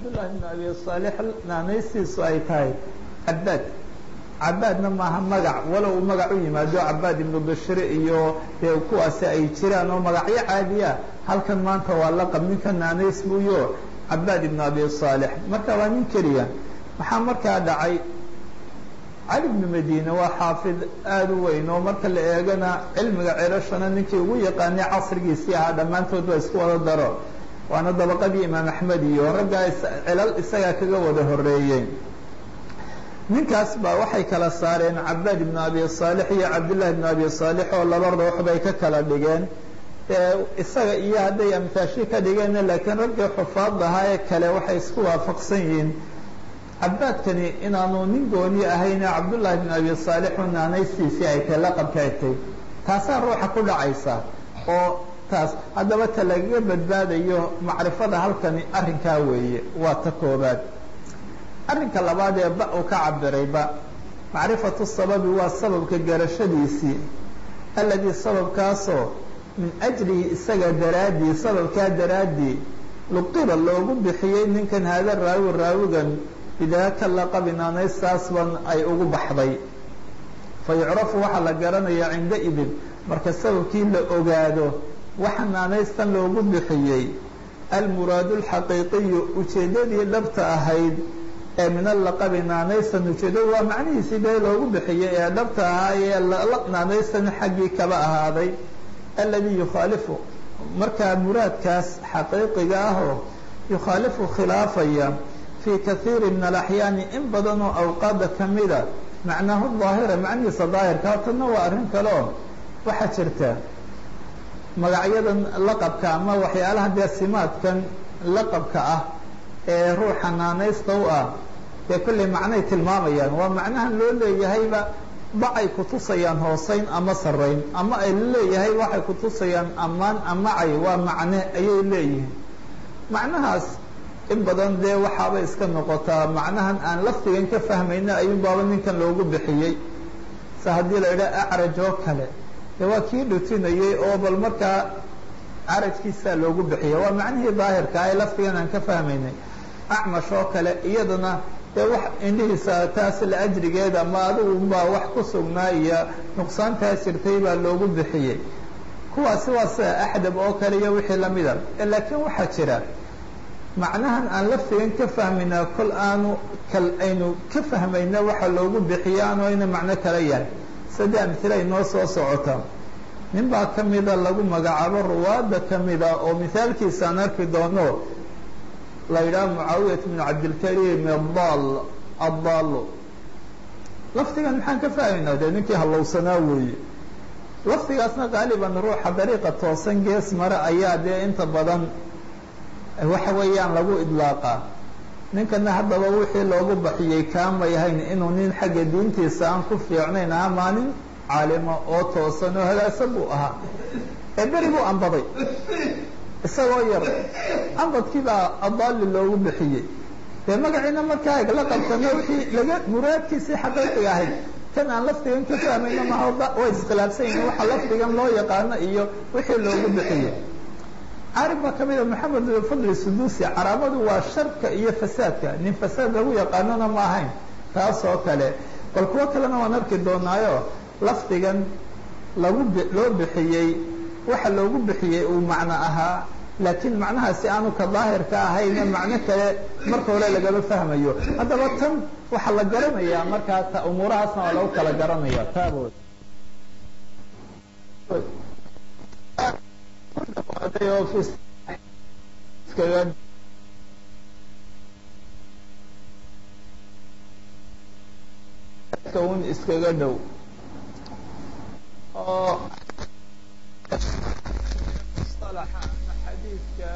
cabdullaahi bn abi saalix naanaystiisu ay tahay cabaad cabaadna maaha magac walow magac u yimaado cabaad ibnu bashir iyo dee kuwaasi ay jiraan oo magacyo caadiya halkan maanta waa laqab ninka naanays buuyo cabaad ibnu abi saalix marka waa nin keliya maxaa markaa dhacay cali bnu madiine waa xaafid aada u weyn oo marka la eegana cilmiga cirashana ninkii ugu yaqaanay casrigiisii ahaa dhammaantood ba isku wada daro waana dabaqadii imaam axmed iyo raggaa cilal isagaa kaga wada horeeyey ninkaas baa waxay kala saareen cabaad ibnu abi saalix iyo cabdillahi ibnu abi saalix oo laba ruux bay ka kala dhigeen isaga iyo hadday amtaashi ka dhigeen laakiin raggii xufaad ahaa ee kale waxay isku waafaqsan yihiin cabaadkani inaanu nin gooni ahayne cabdullaahi bn abi saalix u naanaystiisii ay tahay laqabka ay tahay taasaa ruuxa ku dhacaysa oo taas haddaba ta lagaga badbaadayo macrifada halkani arrinkaa weeye waa ta koobaad arrinka labaad ee ba uu ka cabirayba macrifatu sababi waa sababka garashadiisii alladii sababkaasoo min ajlihi isaga daraaddii sababkaa daraaddii luqiba loogu bixiyey ninkan haada raawi raawigan bidaaka laqabi naanaystaasban ay ugu baxday fa yucrafu waxaa la garanayaa cinda idin marka sababkii la ogaado waxa naanaystan loogu bixiyey almuraadu alxaqiiqiyu ujeeddadii dhabta ahayd ee min allaqabi naanaystan ujeeddadu waa macnihiisii dee loogu bixiyey ee dhabta ahaa ee naanaystan xaggii kaba ahaaday alladii yukhaalifu markaa muraadkaas xaqiiqiga ahoo yukhaalifu khilaafaya fii kaiiri min alaxyaani in badan oo awqaada ka mida macnaahu daahira macnihiisa daahirka hatanna waa arrin kale oo waxaa jirta magacyadan laqabka ama waxyaalaha dee simaadkan laqabka ah ee ruuxa naanaysta u ah dee kolley macnay tilmaamayaan waa macnahan loo leeyahayba bacay kutusayaan hooseyn ama sarayn ama ay leeyahay waxay kutusayaan ammaan amacay waa macne ayay leeyihiin macnahaas in badan dee waxaaba iska noqotaa macnahan aan laftigan ka fahmayna ayuun baaba ninkan loogu bixiyey se haddii la idhaha acraj oo kale dee waa kii dhutinayey oo bal markaa carajkiisaa loogu bixiyay waa macnihii daahirka ee laftigan aan ka fahmaynay acmash oo kale iyadana dee wax indhihiisa taas la ajrigeeda ama adiguba wax ku sugnaa iyo nuqsaantaa jirtay baa loogu bixiyey kuwaasi waa sida axdab oo kale iyo wixii lamida laakiin waxaa jira macnahan aan laftigan ka fahmaynaa kol aanu kal aynu ka fahmayna waxa loogu bixiya aanu ayna macno kala yahay saddex amhila ay noo soo socota nin baa ka mida lagu magacaabo ruwaadda ka mida oo mihaalkiisa aan arki doono la yidhaha mucaawiyat bn cabdilkariim adal addaalo lafdigan maxaan ka fahmaynaa dee ninkii hallowsanaa weeye lafdigaasna qaaliban ruuxa dariiqa toosan gees mare ayaa dee inta badan waxa weeyaan lagu idlaaqaa ninkana haddaba wixii loogu baxiyey kaamay ahayn inuu nin xagga diintiisa aan ku fiicnayn aha maalin caalima oo toosan oo hagaagsan buu ahaa ee beri buu ambaday isagoo yar ambadkii baa adaali loogu bixiyey dee magaciina markaa la qabtana wixii laga muraadkiisii xaqiiqiga ahayd kan aan lafdigan ka fahmayno maha way iskhilaafsan yihin waxa lafdigan loo yaqaano iyo wixii loogu bixiyey carib baa ka mida maxamed fadli sudusi caraamadu waa sharka iyo fasaadka nin fasaad lagu yaqaanona ma ahayn taas oo kale bal kuwo kalena waan arki doonaayo lafdigan lagu loo bixiyey waxa loogu bixiyey uu macno ahaa laakiin macnahaasi aanu ka daahirka ahayna macno kale marka hore lagama fahmayo haddaba tan waxaa la garanayaa markaa ta umuurahaasna waa lagu kala garanaya taabod iskaga un iskaga dhow oo mustalaxa ama xadiidka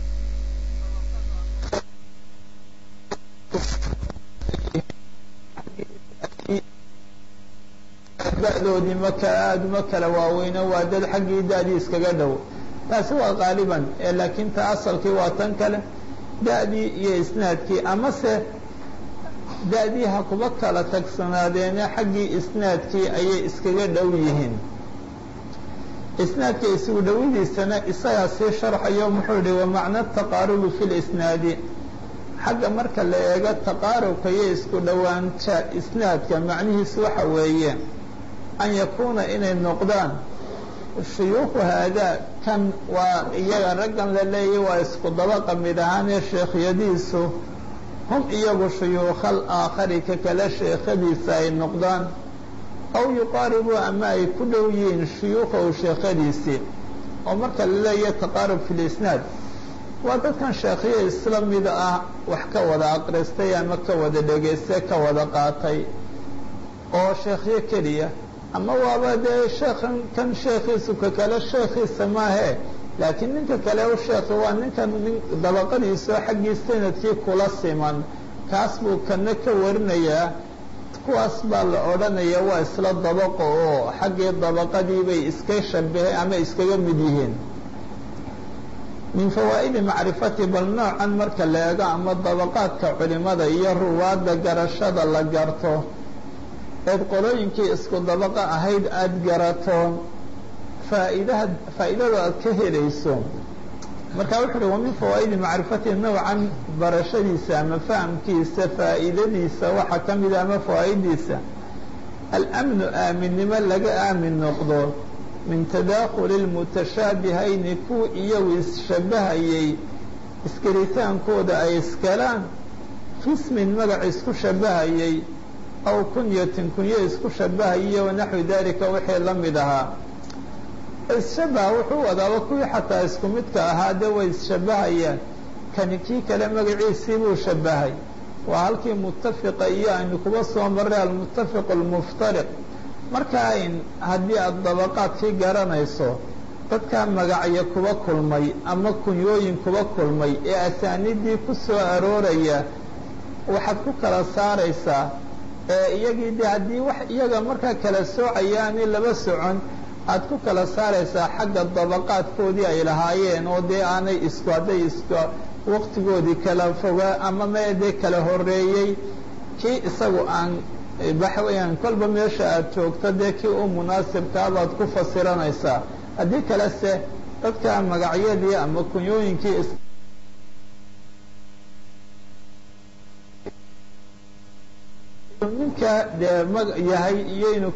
da-doodii maka aada uma kala waaweyno waa dad xaggii da-dii iskaga dhow taasi waa qaaliban laakiin ta asalkii waa tan kale da-dii iyo isnaadkii amase da-dii ha kuba kala tagsanaadeene xaggii isnaadkii ayay iskaga dhow yihiin isnaadka isugu dhowadiisana isagaa sii sharxayo muxuu yihi wamacna taqaarubi fi lisnaadi xagga marka la eego taqaarubka iyo isku dhowaansha isnaadka macnihiisu waxa weeye an yakuuna inay noqdaan shuyuukhu haadaa kan waa iyaga raggan la leeyay waa isku dabaqa mid ahaanee sheekhyadiisu hum iyagu shuyuukhal aakhari ka kale sheekhadiisa ay noqdaan aw yuqaaribuu ama ay ku dhow yihiin shuyuukhahu sheekhadiisii oo marka la leeyahay taqaarub fi lisnaad waa dadkan sheekhiyo isla mid ah wax ka wada aqristay ama ka wada dhegaystay ka wada qaatay oo sheekhyo keliya ama waaba dee sheekhan kan sheekhiisu ka kale sheekhiisa maahee laakiin ninka kale u sheekhi waa ninkan nin dabaqadiisao xaggii sanadkii kula siman kaas buu kana ka warinayaa kuwaas baa la odhanaya waa isla dabaqo oo xaggii dabaqadii bay iska shabaheen ama iskaga mid yihiin min fawaa'idi macrifati bal noocan marka la eego ama dabaqaadka culimada iyo ruwaadda garashada la garto eed qolooyinkii isku dabaqa ahayd aada garato faaidaha faa'iidada aad ka helayso marka wuxu uhi wa min fawaa'idi macrifati nowcan barashadiisa ama fahamkiisa faa'iidadiisa waxaa ka mida ama fawaa'idiisa alamnu aaminnimo laga aamin noqdo min tadaakuli lmutashaabihayni kuwa iyagu isshabahayay iskelitaankooda ay iskalaan fismin magac isku shabahayay aw kunyatin kunyo isku shabahayiyo wanaxwi dalika wixii la mid ahaa isshabaha wuxuu wadaaba kuwii xataa isku midka ahaa dee way isshabahayaan kani kii kale magaciisii buu shabahay waa halkii mutafiqa iyo aynu kuba soo marray almutafiq almuftariq marka in haddii aada dabaqaadkii garanayso dadkaa magacyo kuba kulmay ama kunyooyin kuba kulmay ee asaaniiddii ku soo arooraya waxaad ku kala saaraysaa ee iyagii de haddii wax iyaga markaa kala soocayaani laba socon aad ku kala saaraysaa xagga dabaqaadkoodii ay lahaayeen oo dee aanay isku hadday isku waqtigoodii kala fogaa ama mee dee kala horeeyey kii isagu aan waxa weeyaan kolba meesha aada joogto dee kii u munaasibkaa baad ku fasiranaysaa haddii kalese dadka magacyadii ama kunyooyinkii ninka dee ma yahay iyo inuu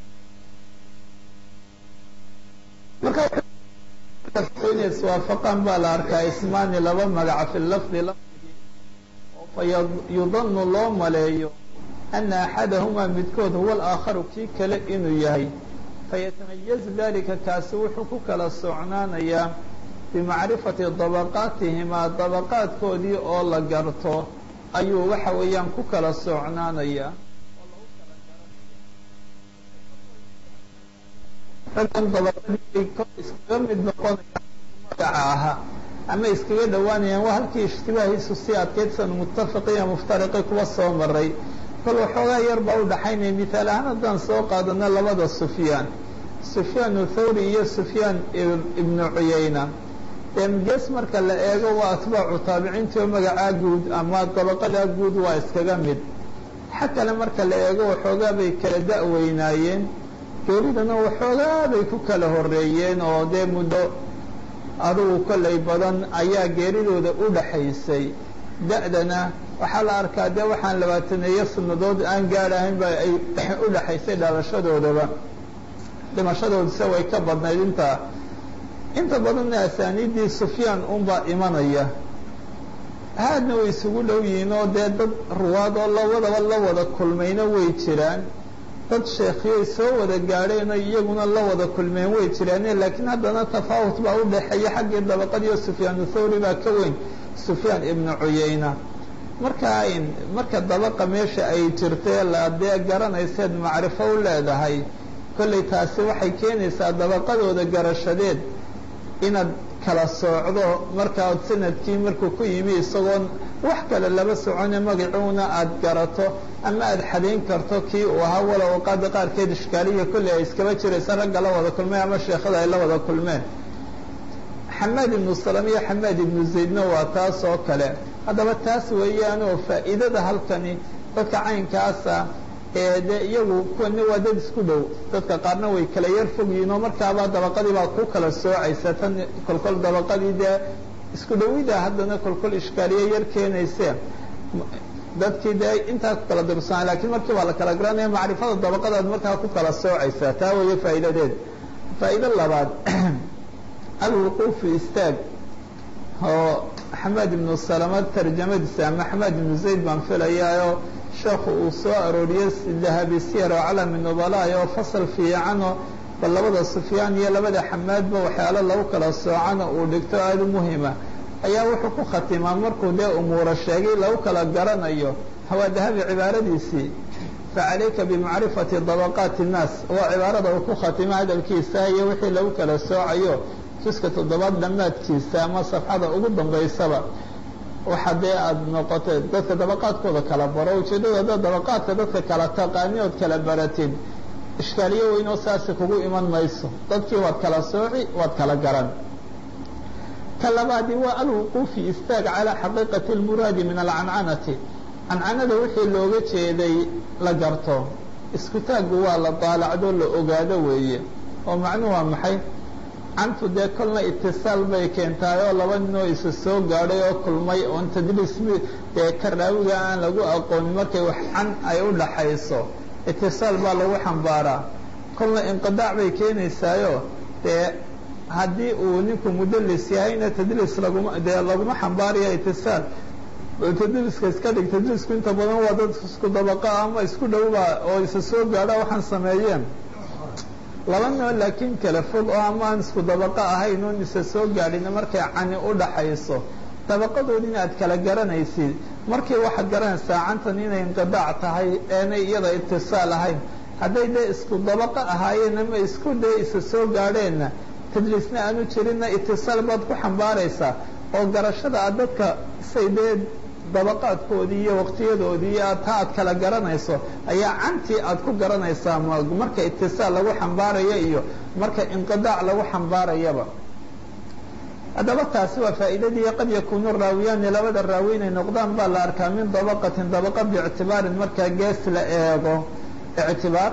marka inay iswaafaqaan baa la arkaa ismaani laba magaca fi lafdi lafdigii oo fa yudanu loo maleeyo ana axadahumaa midkood huwa alaakharu kii kale inuu yahay fayatamayazu dalika kaasi wuxuu ku kala socnaanayaa bimacrifati dabaqaatihimaa dabaqaadkoodii oo la garto ayuu waxa weeyaan ku kala socnaanayaa raggan dabaqadii kor iskaga mid noqonayaan magaca ahaa ama iskaga dhowaanayaan waa halkii ishtibaahiisu si adkaydsan muttafiqiya muftariqi kuwa soo maray kol waxoogaa yar baa u dhaxaynaya mithaal ahaan haddaan soo qaadano labada sufyaan sufyaan thawri iyo sufyaan ibnu cuyayna gees marka la eego waa atbaacu taabiciintii oo magacaa guud ama dabaqadaa guud waa iskaga mid xag kale marka la eego waxoogaa bay kala da-weynaayeen geeridana waxoogaa bay ku kala horeeyeen oo dee muddo adugu kollay badan ayaa geeridooda u dhaxaysay da-dana waxaa la arkaa dee waxaan labaataneeyo sannadood aan gaadhahayn ba ay u dhaxaysay dhalashadoodaba dhimashadoodase way ka badnayd intaa inta badanna asaaniiddii sufyaan unbaa imanaya haadna way isugu dhow yihiin oo dee dad ruwaad oo labadaba la wada kulmayna way jiraan dad sheekhiyoy soo wada gaadheen oo iyaguna la wada kulmeen way jiraane laakiin haddana tafaawut baa u dhexeeya xaggii dabaqadiiyo sufyaan thawri baa ka weyn sufyaan ibnu cuyayna marka in marka dabaqa meesha ay jirtee la dee garanayseed macrifo u leedahay kollay taasi waxay keenaysaa dabaqadooda garashadeed inaad kala soocdo markaa sanadkii markuu ku yimi isagoon wax kale laba socone magacuuna aada garato ama aada xadayn karto kii uu ahaa walow qaada qaarkeed ishkaaliya kolley ay iskaba jiraysa ragga la wada kulmeen ama sheekhada ay la wada kulmeen xamaad ibnu salam iyo xamaad ibnu zaydna waa taas oo kale haddaba taas weeyaanoo faa'iidada halkani dadka caynkaasa ee dee iyagu kuwana waa dad isku dhow dadka qaarna way kala yar fog yihiin oo markaaba dabaqadii baa ku kala soocaysa tan kolkol dabaqadii dee isku dhawida haddana kolkol ishkaaliye yar keenayse dadkii dee intaa ku kala dirsanaa lakiin markii baa la kala garanaya macrifada dabaqadaad markaa ku kala soocaysaa taa weeye faa'iidadeed faa'iido labaad alwuquufu istaag oo xamaad ibnu salama tarjamadiisa ama xamaad ibnu zayd baan filayaayo sheekhu uu soo arooriyey dahabi siyar oo calami nubalaay oo fasal fiicano bal labada sufyaan iyo labada xamaadba waxyaalo lagu kala soocana uu dhigto aada u muhima ayaa wuxuu ku khatimaa markuu dee umuura sheegay lagu kala garanayo hawaa dahabi cibaaradiisii facalayka bimacrifati dabaqaati الnaas waa cibaarada uu ku khatima hadalkiisa iyo wixii lagu kala soocayo juska toddobaad dhammaadkiisa ama safxada ugu dambaysaba waxa dee aada noqotay dadka dabaqaadkooda kala baro ujeeddada dad dabaqaadka dadka kala taqaani ood kala baratid ishkaaliyo weynoo saasi kugu iman mayso dadkii waad kala sooci waad kala garan ta labaadi waa alwuquufi istaag calaa xaqiiqati اlmuraadi min alcancanati cancanada wixii looga jeeday la garto isku taaggu waa la daalacdo la ogaado weeye oo macnuhu waa maxay cantu dee kolna itisaal bay keentaay oo laba ninoo isa soo gaadhay oo kulmay oon tadliis dee karaawiga aan lagu aqoonin markay wax can ay u dhaxayso itisaal baa lagu xambaaraa kolna inqidaac bay keenaysaayo dee haddii uu ninku mudlis yahayna tadliis laguma dee laguma xambaaraya itisaal tadliiska iska dhig tadliisku inta badan waa dad isku dabaqa ama isku dhowba oo isa soo gaadha waxaan sameeyeen laba noo laakiin kala fog oo ama aan isku dabaqa ahayn oon isa soo gaadhina markay cani u dhaxayso dabaqadoodina aad kala garanaysid markii waxaad garanaysaa cantan inay inqidaac tahay eenay iyada itisaal ahayn hadday dee isku dabaqa ahaayeen ama isku dee isa soo gaadheenna tadliisna aanu jirinna itisaal baad ku xambaaraysaa oo garashada aad dadka say dee dabaqaadkoodii iyo waqtiyadoodii iyo taa aad kala garanayso ayaa cantii aad ku garanaysaa marka itisaal lagu xambaaraya iyo marka inqidaac lagu xambaarayaba haddaba taasi waa faa'iidadii qad yakuunu raawiyaani labada raawi inay noqdaan baa la arkaa min dabaqatin dabaqa biictibaarin markaa gees la eego ictibaar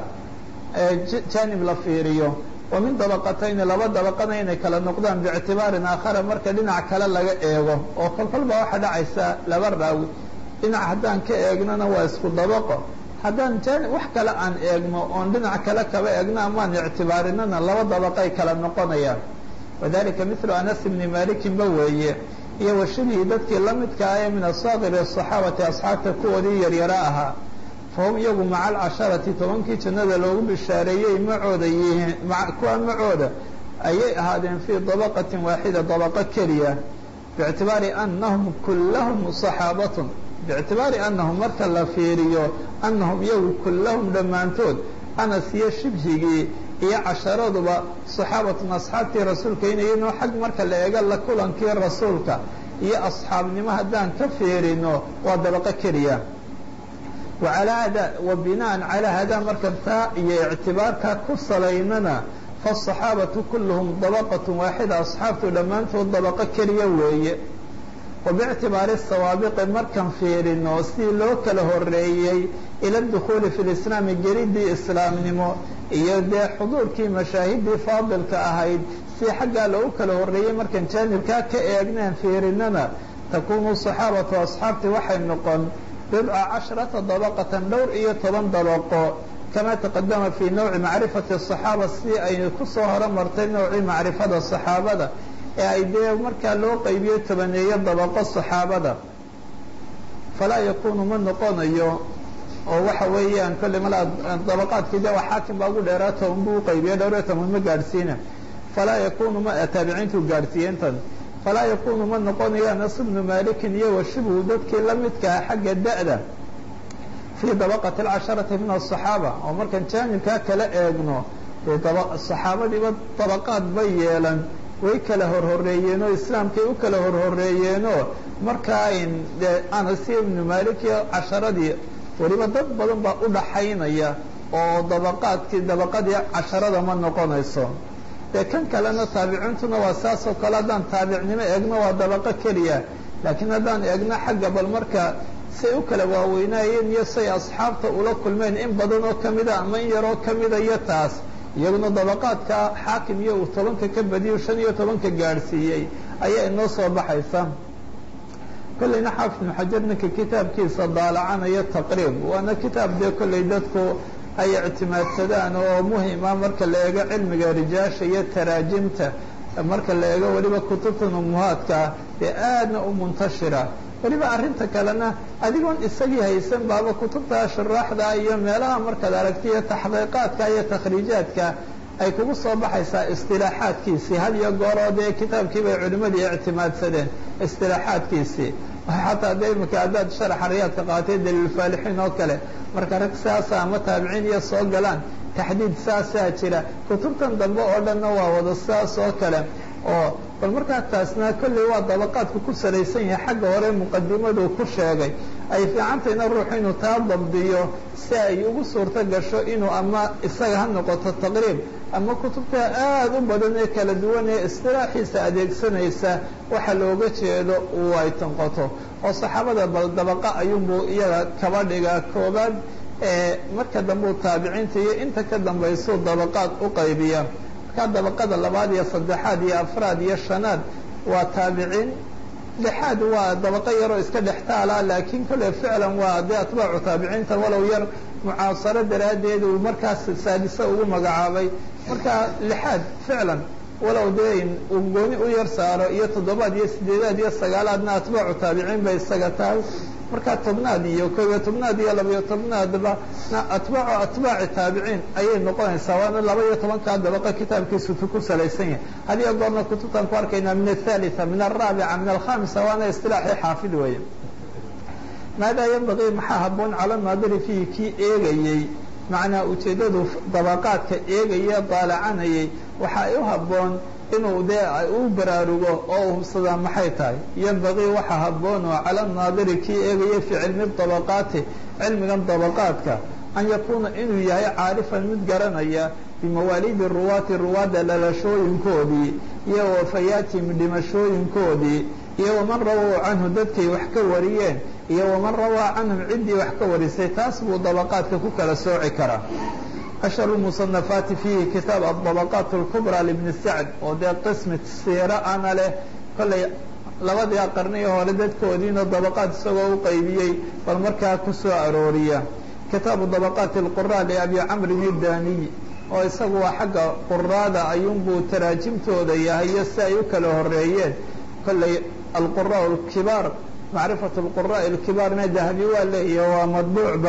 jaanib la fiiriyo wa min dabaqatayni laba dabaqana inay kala noqdaan biictibaarin aakhara marka dhinac kale laga eego oo kolkol baa waxaa dhacaysaa laba raawi dhinac haddaan ka eegnona waa isku dabaqo haddaan jaanib wax kale aan eegno oon dhinac kale kaba eegno amaan ictibaarinana laba dabaqay kala noqonayaan wadalika milu anas bni malikin ba weeye iyo washibhi dadkii la midka ah ee min asaakiri asaxaabati asxaabta kuwoodii yaryaro ahaa fahum iyagu maca alcasharati tobankii jannada loogu bishaareeyey macooda yihiin kuwa macooda ayay ahaadeen fii dabaqatin waaxida dabaqo keliya biictibaari anahum kullahum saxaabatun biictibaari anahum marka la fiiriyo anahum iyagu kullahum dhammaantood anas iyo shibhigii iyo casharaduba saxaabatun asxaabtii rasuulka inayinoo xag marka la eego la kulankii rasuulka iyo asxaabnimo haddaan ka fiirino waa dabaqo keliya waalaa hada wa binaan calaa hada marka taa iyo ictibaarkaa ku salaynana faasaxaabatu kulluhum dabaqat waaxida asxaabtu dhammaantood dabaqo keliya weeye wa biictibaari sawaabiqi markan fiirino sidii loo kala horeeyey ila dukhuuli fi lislaami gelidii islaamnimo iyo dee xuduurkii mashaahiddii faadilka ahayd si xaggaa loogu kala horeeyey markan jaanibkaa ka eegneen fiirinana takuunu saxaabatu asxaabtii waxay noqon bidca casharata dabaqatan dhowr iyo toban dabaqo kama taqadama fii nawci macrifati asaxaaba si ay ku soo horumartay nowcii macrifada saxaabada ee ay dee markaa loo qaybiyo tobaneeyo dabaqo saxaabada falaa yakunu ma noqonayo oo waxa weeyaan kolley mal dabaqaadkii de waa xaakim baa ugu dheeraa toban buu uqaybiya dhowr iyo toban ma gaadhsiina falaa yakunu ma taabiciintuu gaadhsiiye intan falaa yakunu ma noqonayo anas bnu malikin iyo washibhu dadkii la midkaa xagga da'da fii dabaqati alcasharati min asaxaaba oo markaan jaanibkaa kala eegno dee saxaabadiiba dabaqaad bay yeelan way kala horhoreeyeenoo islaamkay u kala horhoreeyeenoo markaa de anas ibnu malik iyo casharadii weliba dad badan baa u dhaxaynaya oo dabaqaadkii dabaqadii casharada ma noqonayso dee kan kalena taabiciintuna waa saas oo kale haddaan taabicnimo eegno waa dabaqo keliya laakiin haddaan eegno xagga bal marka say u kala waaweynaayeen iyo say asxaabta ula kulmeen in badan oo kamida ama in yaroo kamida iyo taas iyaguna dabaqaadka xaakim iyo uu tobanka ka badiyo shan iyo tobanka gaadhsiiyey ayaa inoo soo baxaysa kolleyna xaafid ibnu xajar ninka kitaabkiisa daalacanaya taqriib waana kitaab dee kolley dadku ay ictimaadsadaan oo muhima marka la eego cilmiga rijaasha iyo taraajimta marka la eego weliba kutubtan umuhaadka dee aadna u muntashira weliba arrinta kalena adigoon isagii haysan baaba kutubta shuraaxda iyo meelaha markaad aragti iyo taxqiiqaadka iyo takhriijaadka ay kugu soo baxaysaa istilaaxaadkiisii had iyo gooroo dee kitaabkii bay culimmadii ictimaadsadeen istilaaxaadkiisii xataa dee imika haddaad sharaxa riyaadka qaatay daliilfaalixiin oo kale marka rag saasa ama taabiciin iyo soo galaan taxdiid saasaa jira kutubtan dambe oo dhanna waa wada saas oo kale oo bal markaa taasna kolley waa dabaqaadku ku salaysan yahay xagga hore muqadimadu ku sheegay ay fiicantayna ruuxu inuu taa dabdiyo si ay ugu suurto gasho inuu ama isaga ha noqoto taqriib ama kutubta aada u badan ee kala duwan ee istilaaxiisa adeegsanaysa waxa looga jeedo uu ay tanqoto oo saxaabada bal dabaqa ayuunbuu iyada kaba dhigaa koobaad ee marka dambe u taabiciinta iyo inta ka dambaysuu dabaqaad u qaybiya markaa dabaqada labaad iyo saddexaad iyo afraad iyo shanaad waa taabiciin dhexaad waa dabaqo yaroo iska dhextaala laakiin kolle ficlan waa dee atbaacu taabiciinta walow yar mucaasaro daraaddeed uu markaas saadise ugu magacaabay marka lixaad ficlan walow dee uu gooni u yar saaro iyo toddobaad iyo sideedaad iyo sagaalaadna atbaacu taabiciin bay isaga tahay marka tobnaad iyo kobiyo tobnaad iyo labayo tobnaadba atbaacu atbaaci taabiciin ayay noqonaysaa waana laba iyo tobankaa dabaqa kitaabkiisu ku salaysan yahay hadiyo goorna kutubtaan ku arkaynaa min athalitha min alraabica min alkhamisa waana istilaaxii xaafid weeye maadaa yanbagii maxaa habboon cala naadiri fiihi kii eegayey macnaa ujeeddadu dabaqaadka eegaya daalacanayay waxa ay u habboon inuu dee u baraarugo oo hubsadaa maxay tahay yanbagii waxa habboon oo cala naadiri kii eegaya fii cilmi dabaqaati cilmigan dabaqaadka an yakuuna inuu yahay caarifan mid garanaya bimawaaliidi ruwaati ruwaadda dhalashooyinkoodii iyo wafayaatihim dhimashooyinkoodii iyo waman rawow canhu dadkay wax ka wariyeen iyo waman rawaa canhum ciddii wax ka warisay taas buu dabaqaadka ku kala sooci karaa ashhar musanafaati fiihi kitaab adabaqaat اlkubraa libni sacd oo dee qismi siiro ana leh kollay labadii qarniyo hore dadkoodiina dabaqaad isagoo u qaybiyey bal markaa ku soo arooriya kitaabu dabaqaati اlqura liabi camrin idaniy oo isagu waa xagga quraada ayuunbuu taraajimtooda yahay iyo si ay u kala horeeyeen kollay alqura اlkibaar macrifat اlquraء اlkibaarna dahabi waa leeyahy waa madbuucba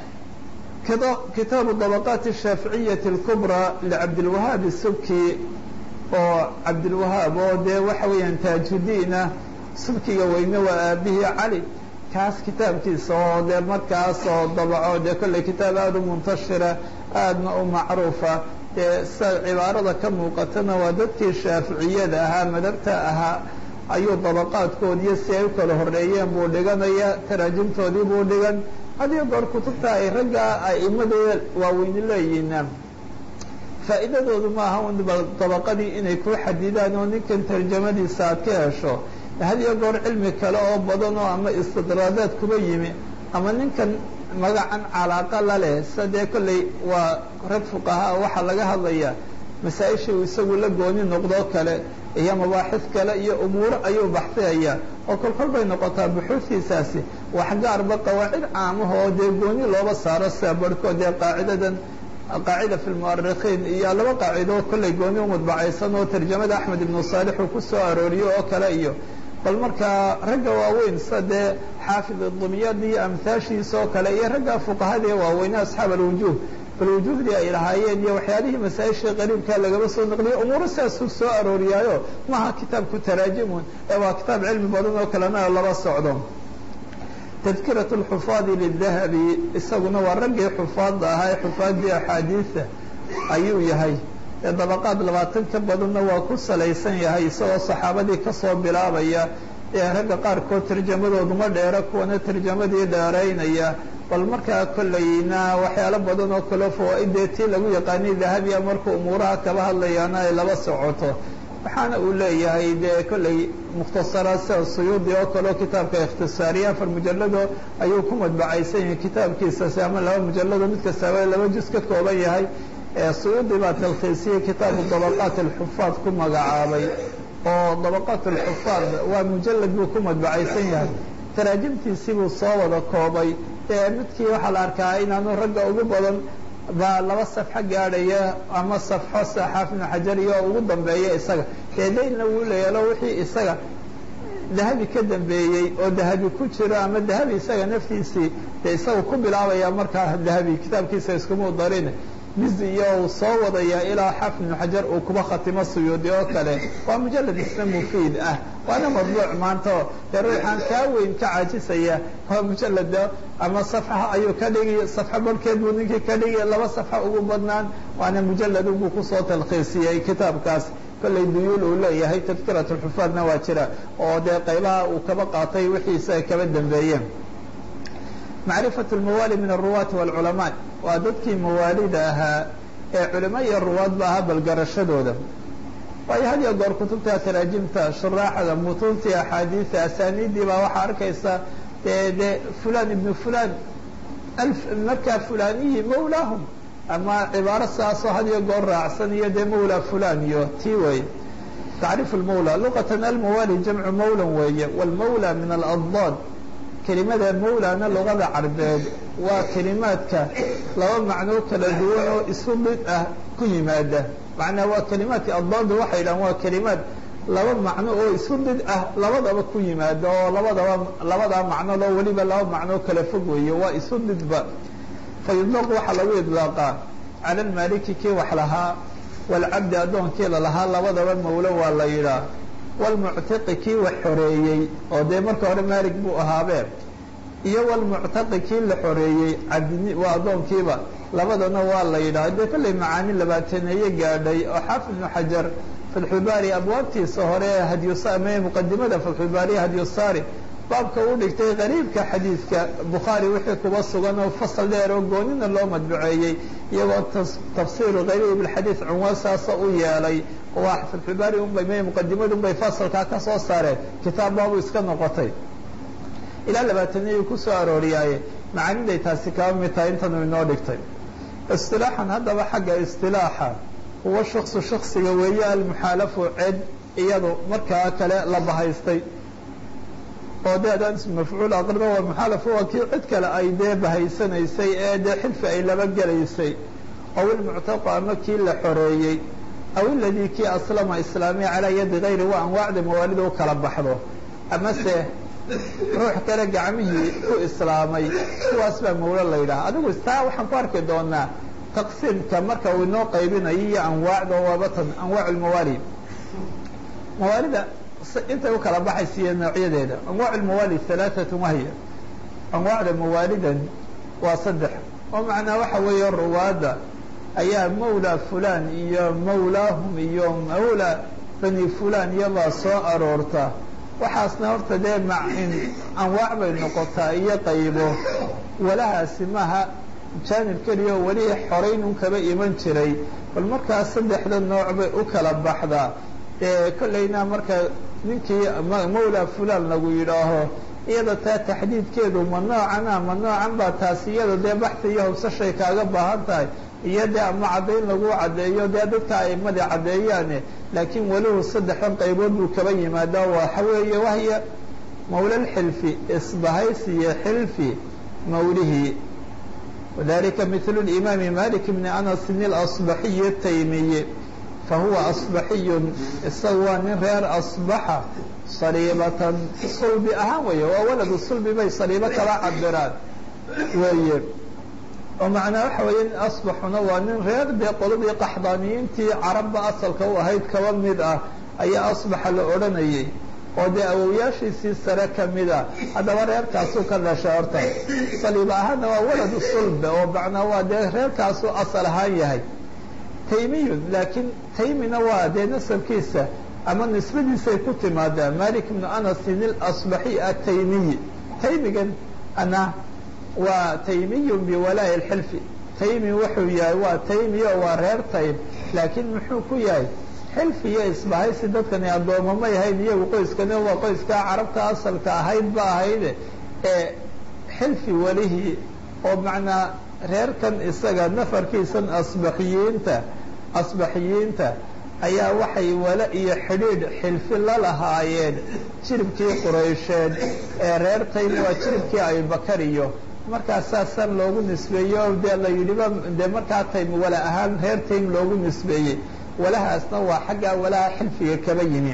kitaabu dabaqaati الshaaficiyati اlkubrى licabdilwahaab subki oo cabdilwahaab oo dee waxa weeyaan taajudiinah subkiga weyne waa aabihii cali kaas kitaabkiisa oo dee markaas oo dabaco dee kolley kitaab aada u muntashira aadna u macruufa dee sida cibaarada ka muuqatana waa dadkii shaaficiyada ahaa madabta ahaa ayuu dabaqaadkoodiiyo si ay u kala horeeyeen buu dhiganaya taraajimtoodii buu dhigan hadiyo goor kutubta ay ragga a'imadooda waaweyni leeyihiina faa'iidadoodu maaha un dabaqadii inay ku xadidaan oo ninkan tarjamadiisa aad ka hesho hadiyo goor cilmi kale oo badan oo ama istidraadaad kuba yimi ama ninkan magacan calaaqa la leh sida dee kolley waa rag fuqahaa waxaa laga hadlaya masaa-isha uu isagu la gooni noqdoo kale iyo mabaaxid kale iyo umuuro ayuu baxsiyaya oo kolkol bay noqotaa buxuudkiisaasi wax gaarba qawaacid caamaha oo dee gooni looba saaro sida barhkood dee qaacidadan qaacida fi lmu'arikhiin iyo laba qaacido kolley gooni u mudbacaysan oo tarjamada axmed ibnu saalix uu ku soo arooriyo oo kale iyo bal markaa ragga waaweyn sida dee xaafid dumiyadi iyo amhaashiisa oo kale iyo ragga fuqahada ee waaweyne asxaab alwujuuh bal wujuuhdii ay lahaayeen iyo waxyaalihii masaa-ishii qariibkaa lagaba soo naqliyo umuuro sidaasuu soo arooriyaayo maaha kitaabku taraajimun ee waa kitaab cilmi badan oo kalena laba socdo tadkirat اlxufaadi lidahabi isaguna waa raggii xufaadda ahaa ee xufaaddii axaadiida ayuu yahay ee dabaqaad labaatan ka badanna waa ku salaysan yahay isagoo saxaabadii kasoo bilaabaya ee ragga qaarkood tarjamadooduma dheera kuwana tarjamadii dheeraynaya bal markaa kollayna waxyaalo badan oo kale fawaa-idee tii lagu yaqaanay dahabiya markuu umuuraha kaba hadlayaana ay laba socoto waxaana uu leeyahay dee kollay mukhtasaraad sida suyuudi oo kaleo kitaabka ikhtisaariya afar mujalado ayuu ku madbacaysan yahay kitaabkiisasi ama laba mujalado mid kastaaba laba juz ka kooban yahay suyuudi baa talkhiisiyey kitaabu dabaqaat alxufaad ku magacaabay oo dabaqaat alxufaad waa mujalad buu ku madbacaysan yahay taraajimtiisii buu soo wada koobay ee midkii waxaa la arkaa inaanu ragga ugu badan baa laba safxo gaadhaya ama safxo saxaaf ibnu xajar iyo ugu dambeeya isaga dee daylna wuu leeyalo wixii isaga dahabi ka dambeeyey oo dahabi ku jiro ama dahabi isaga naftiisii dee isaga ku bilaabaya markaa dahabi kitaabkiisa iskumu darin mizi iyo uu soo wadaya ilaa xaafid ibnu xajar uu kuba khatimo suyuudi oo kale waa mujalad isna mufiid ah waana madbuuc maanta dee ruuxaan kaa weyn ka caajisaya waa mujalada ama safxa ayuu ka dhigi safxo barhkeed buu ninkii ka dhigi laba safxo ugu badnaan waana mujalad buu kusoo talkhiisiyey kitaabkaas kollay duyuul uu leeyahay tadkirat lxufaadna waa jira oo dee qaybaha uu kaba qaatay wixii isaga kaba dambeeyeen macrifat lmawaali min aruwaati wاlculamaa waa dadkii mawaalida ahaa ee culimo iyo ruwaadba ahaa balgarashadooda waayo had iyo goor kutubta taraajimta shuraaxda mutuuntii axaadiida asaaniiddii baa waxaa arkaysa dee de fulan ibnu fulan markaa fulaniyi mawlaahum ama cibaaro saasoo had iyo goor raacsan iyo dee mawla fulan iyo tii wey tacriifu lmawla luqatan almawaali jamcu mawlan weeye wاlmawla min aladad kelimada mawlana luqada carbeed waa kelimaadka laba macnoo kala duwan oo isu mid ah ku yimaada macnaa waa kelimaadka addaadu waxay dhahan waa kelimaad laba macno oo isu mid ah labadaba ku yimaada oo labadaba labadaa macnodoo weliba laba macnoo kala fog weeye waa isu midba fa yudlaqu waxaa lagu idlaaqaa cala almaaliki kii wax lahaa waalcabdi addoonkii lalahaa labadaba mawlo waa la yidhaah wlmuctiqi kii wax xoreeyey oo dee marka hore maalig buu ahaabee iyo wlmuctaqi kii la xoreeyey cabdi waa addoonkiiba labadana waa la yidhaha dee kollay macaani labaataneeye gaadhay oo xaafid ibnu xajar fatxulbaari abwaabtiisa hore ee hadyusame muqadimada fatxulbaariya hadyusaari baabka uu dhigtay qariibka xadiidka bukhaari wixii kuba sugan oo fasal dheer oo goonina loo madbuceeyey iyagoo tafsiiru qariib alxadiid cunwaan saasa u yeelay waa fatxulbaari unbay m muqadimadu unbay fasalkaa ka soo saareen kitaab baabu iska noqotay ilaa labaataniyu ku soo arooriyaaye macaaniday taasi kaba mid tahay intanu inoo dhigtay istilaaxan haddaba xagga istilaaxa huwa shaksu shaksiga weeye almuxaalafu ced iyadu markaa kale la bahaystay oo dee adaan ismu mafcuul aqrino waa muxaalafu waa kii cid kale ay dee bahaysanaysay ee dee xilfi ay laba gelaysay aw ilmuctaqu ama kii la xoreeyey aw iladii kii aslama islaamiya calaa yadi gayri waa anwaacda mawaalida u kala baxdo amase ruux kale gacmihii ku islaamay kuwaas baa mawlo la yidhaha adigu taa waxaan ku arki doonaa taqsiimka marka uu inoo qaybinayo iyo anwaacda waabatan anwaac lmawaali mawaalida intay u kala baxaysiiyo noocyadeeda anwaac lmawaali halaaatun wahya anwaacda mawaalidan waa saddex oo macnaa waxa weeye ruwaadda ayaa mawla fulan iyo mawlaahum iyo mawla bani fulan iyobaa soo aroorta waxaasna horta dee macin anwaac bay noqotaa iyo qaybo walahaasi maaha jaanib keliya oo weli xoraynun kaba iman jiray bal markaas saddexda nooc bay u kala baxdaa ee kollayna marka ninkii mawla fulan lagu yidhaaho iyada taa taxdiidkeedu ma noocana ma noocan baa taasi iyada dee baxta iyo hobsashay kaaga baahan tahay iyo dee ama caddayn lagu caddeeyo dee dadka aimadi caddeeyaane laakiin welihu saddexdan qaybood buu kaba yimaadaa waxa weeye wahya mawlalxilfi isbahaysiyo xilfi mawlihii wadalika mithlu limaami malik bni anasin ilasbaxiyi ataymiyi fahuwa asbaxiyun isaga waa nin reer asbaxa saliibatan sulbi ahaan weeye waa waladu sulbi bay saliibo kala cabiraan weeye oo macnaa waxa weeye nin asbaxuna waa nin reer dee qoladii qaxdaaniyiintii carabba asalka u ahayd kaba mid ah ayaa asbaxa la odhanayay oo dee awowyaashiisii sare ka mid a haddaba reerkaasuu ka dhashay horta saliib ahaanna waa waladu sulbe oo macnaa waa dee reerkaasuu asal ahaan yahay taymiyun laakiin taymina waa dee nasabkiisa ama nisbadiisay ku timaadaa malik bnu anasin ilasbaxi ataymiyi taymigan ana waa taymiyun biwalaa'i اlxilfi taymi wuxuu yahay waa taymi oo waa reer taym laakiin muxuu ku yahay xilfi iyo isbahaysi dadkani addooma may ahayn iyagu qoyskani waa qoyskaa carabta asalka ahayd ba ahayde ee xilfi welihii oo macnaa reerkan isaga nafarkiisan asbaxiyiinta asbaxiyiinta ayaa waxay wale iyo xidhiidh xilfi la lahaayeen jiribkii quraysheed ee reer taym waa jiribkii abibakar iyo markaas saasan loogu nisbeeyey oo dee la yidhiba dee markaa taym wala ahaan reer taym loogu nisbeeyey walahaasna waa xaggaa walaha xilfiga kaba yimi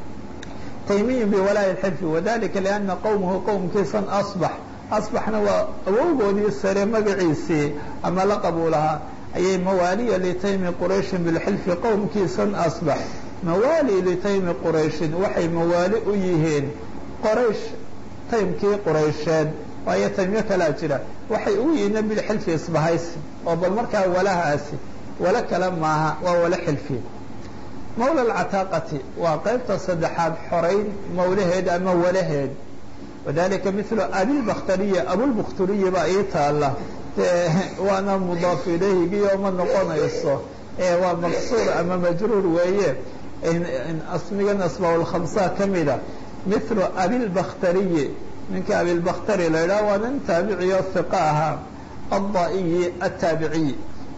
taymiyin biwalaahi xilfi wadalika liana qowmahu qowmkiisan asbax asbaxna waa awowgoodii sare magaciisii ama la qabuulahaa ayay mawaaliya litaymi qurayshin bilxilfi qowmkiisan asbax mawaali litaymi qurayshin waxay mawaali u yihiin qoraysh taymkii quraysheed waayo taymyo kalaa jira waxay ugu yihiina bilxilfi isbahaysi oo bal markaa walahaasi wala kale maaha waa wala xilfi mawla alcataaqati waa qaybta saddexaad xorayn mawlaheed ama walaheed wadalika milu abilbakhtariya abulbakhturiya baa ii taalla waana mudaaf ilayhigiyo ma noqonayso waa maqsuur ama majruur weeye asmigan asmaa'ulkhamsa ka mida milu abilbakhtariyi ninka abilbakhtari la yidhaha waa nin taabiciyo hiqa ahaa adda'iyi ataabiciy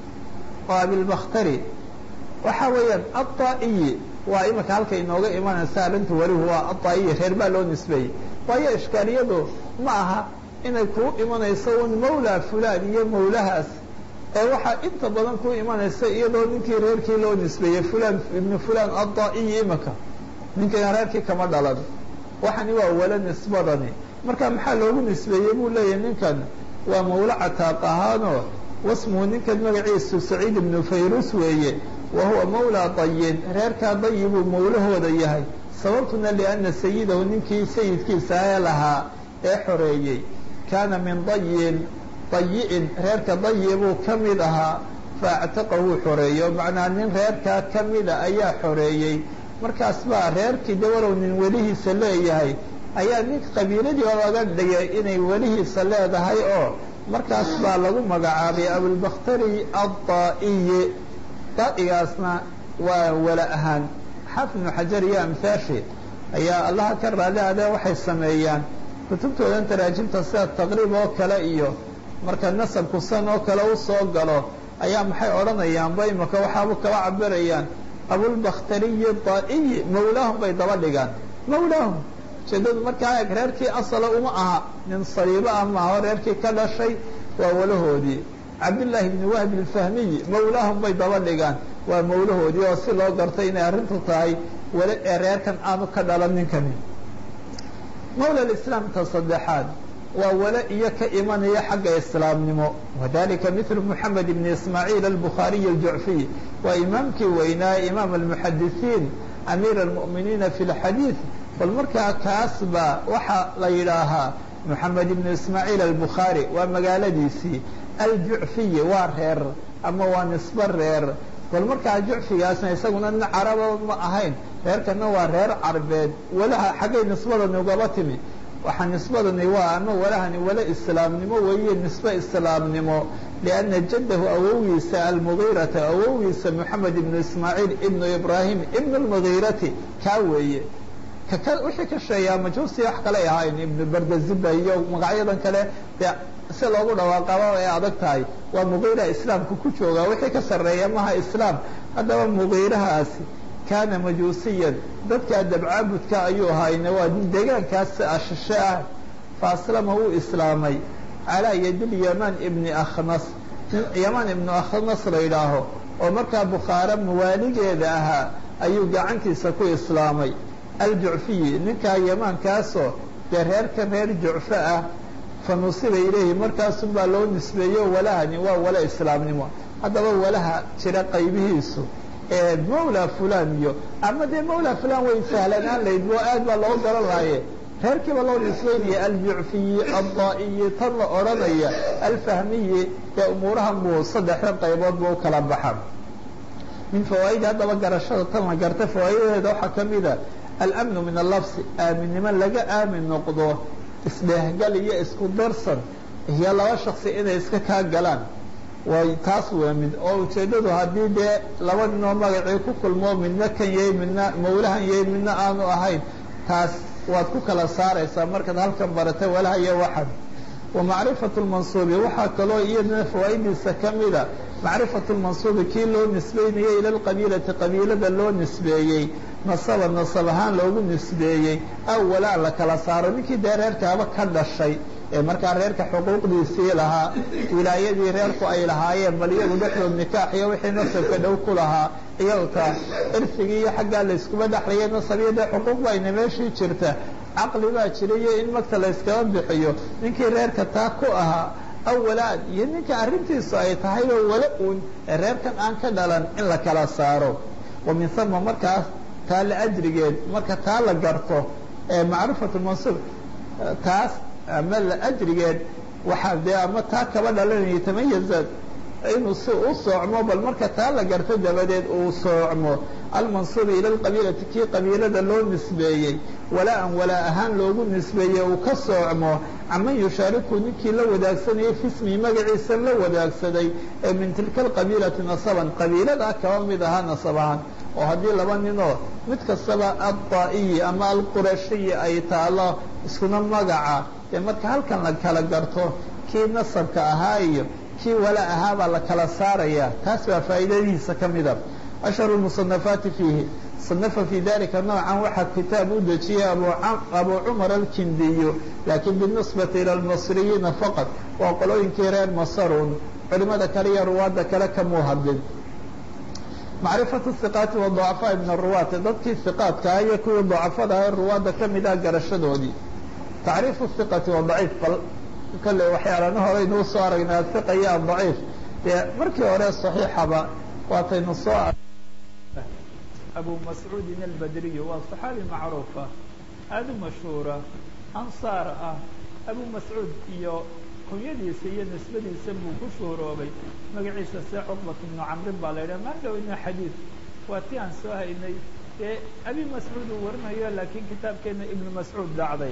waa abilbakhtari waxa weeyaan adda'iyi waa imika halka inooga imanaysa arrintu welihu waa adda'iyi reer baa loo nisbeeyey waayo ishkaaliyadu ma aha inay kuu imanayso un mawla fulaan iyo mawlahaas ee waxaa inta badan kuu imanaysa iyadoo ninkii reerkii loo nisbeeyey fulaan ibnu fulaan adda'iyi imika ninkan reerkii kama dhalan waxani waa wala nisbadani marka maxaa loogu nisbeeyey buu leeyahay ninkan waa mawla cataaq ahaanoo wasmuhu ninkan magaciisu saciid ibnu fayrus weeye wa huwa mawla dayin reerkaa dayi buu mawlahooda yahay sababtuna lianna sayidahu ninkii sayidkiisa ee lahaa ee xoreeyey kaana min dayin dayi'in reerka dayi buu ka mid ahaa faactaqahuu xoreeyo macnaa nin reerkaa ka mida ayaa xoreeyey markaas baa reerkii de walow nin welihiisa leeyahay ayaa nin qabiiladii laga dhigay inay welihiisa leedahay oo markaas baa lagu magacaabay abulbakhtari addaa'iyi daa'igaasna waa wala ahaan xaafid ibnu xajar iyo amhaashi ayaa allaha ka raali adee waxay sameeyaan kutubtoodan taraajimta sida taqriib oo kale iyo marka nasabku san oo kale u soo galo ayaa maxay odhanayaanba imika waxaabu kaba cabirayaan abulbakhtariyi daa'iyi mawlaahum bay daba dhigaan mawlaahum ujeedadu markaa eg reerkii asala uma aha nin saliibo ah maaho reerkii ka dhashay waa walahoodii cabdillaahi ibni wahb ilfahmiyi mawlaahum bay daba dhigaan waa mawlahoodii oo si loo gartay inay arrintu tahay weli ee reerkan aanu ka dhalan ninkani mawla lislaamta saddexaad waa wale iyo ka imanaya xagga islaamnimo wadalika milu moxamed ibni ismaaciil albukhaariyi aljucfiy waa imaamkii weynaa imaam almuxadisiin amiir almu'miniina fi lxadiid bal markaa kaas baa waxaa la yidhaahaa moxamed ibnu ismaaciil albukhaari waa magaaladiisii aljucfiyi waa reer ama waa nisbo reer bal markaa jucfigaasna isaguna nin caraba ma ahayn reerkana waa reer carbeed walaha xaggay nisbadani ugaba timi waxaa nisbadani waa ama walahani wala islaamnimo weeye nisbe islaamnimo lianna jaddahu awowiisa almugiirata awowiisa moxamed ibnu ismaaciil ibnu ibraahim ibnu lmugiirati kaa weeye kaka wixii ka sheeyaa majuusi wax kale ahayn ibnu bardaziba iyo magacyadan kale dee si loogu dhawaaqaba ay adag tahay waa mugiira islaamka ku jooga wixii ka sarreeya maha islaam haddaba mugiirahaasi kaana majuusiyan dadkaa dabcaabudka ayuu ahayne waa deegaankaas ashishe ah fa aslama wuu islaamay calaa yadil yaman ibni akhnas yaman ibnu akhnas la yidhaaho oo markaa bukhaare mawaaligeeda ahaa ayuu gacantiisa ku islaamay aljucfiyi ninkaa yamaankaasoo dee reerkan reer jucfo ah fa nusiba ilayhi markaasun baa loo nisbeeyo walahani waa wala islaamnimo haddaba walaha jira qaybihiisu ee mawla fulan iyo ama dee mawla fulan way sahlanaan layd oo aad baa loo garan lahaye reerkiiba loo nisbeynaya aljucfiyi addaa'iyi tan la odhanaya alfahmiyi ee umuurahan buu saddexda qaybood buu ukala baxa min fawaa'idi haddaba garashada tan la garta fawaa'idadeeda waxaa ka mida alamnu min allafsi aaminnimo laga aamin noqdo isdheehgal iyo isku darsan iyo laba shaksi inay iska kaa galaan way taas waa mid oo ujeeddadu haddii dee laba ninoo magacii ku kulmoo midna kan yahay midna mawlahan yahay midna aanu ahayn taas waad ku kala saaraysaa markaad halkan barata walaha iyo waxan wa macrifatu lmansuubi waxaa kaloo iyadana fawaa'idiisa ka mida macrifatu lmansuubi kii loo nisbeynayey ila lqabiilati qabiilada loo nisbeeyey nasaba nasab ahaan loogu nisbeeyey aw walaa la kala saaro ninkii dee reerkaaba ka dhashay ee markaa reerka xuquuqdiisii lahaa wilaayadii reerku ay lahaayeen bal iyagu dhexdood nikaax iyo wixii nasabka dhow ku lahaa iyagta irsigii iyo xaggaa layskuma dhexlaya nasab iyo dee xuquuq bayna meeshii jirta caqli baa jirayo in magta layskaba bixiyo ninkii reerka taa ku ahaa awalaad iyo ninka arrintiisu ay tahayba wala uun ee reerkan aan ka dhalan in la kala saaro wa min hama markaas taa la ajrigeed marka taa la garto ee macrifatu mansuub taas ama la ajrigeed waxaa dee ama taa kaba dhalanaya tamayaza inuu si u soocmo bal marka taa la garto dabadeed uu soocmo almansuubi ila lqabiilati kii qabiilada loo nisbeeyey walaa-an walaa ahaan loogu nisbeeyey uu ka soocmo caman yushaariku ninkii la wadaagsanayay fismii magaciisa la wadaagsaday ee min tilka alqabiilati nasaban qabiiladaa kaba mid ahaa nasab ahaan oo haddii laba ninoo mid kastaba addaa'iyi ama alqurashiyi ay taalo iskuna magaca dee marka halkan la kala garto kii nasabka ahaa iyo kii wala ahaa baa la kala saaraya taas baa faa'iidadiisa ka mida ashharu lmusanafaati fiihi sanafa fii dalika noocan waxaa kitaab u dejiyey abu cumar alkindiyu laakiin binisbati ila almasriyiina faqad waa qolooyinkii reer masarun culimada kale iyo ruwaadda kale kamuu hadlin macrifatu hiqaati wa ducafaa min aruwaati dadkii hiqaadkaa iyo kuwii ducafada ee ruwaadda ka mid ah garashadoodii tacriifu hiqati wa daciif bal kale waxyaalana horeynuu soo aragnay ahiqa iyo adaciif dee markii hore saxiixaba waataynu soo abu mascuudin albadriy waa saxaabi macruufa aada u mashhuura ansaar ah abu mascuud iyo kunyadiisa iyo nisbadiisa buu ku shuhuroobay magaciisa see cuqbat ibnu camrin baa la yidhaha maan dhoweyna xadiid waa ti aan soo haynay dee abi mascuud uu warinayo laakiin kitaabkeena ibnu mascuud dhacday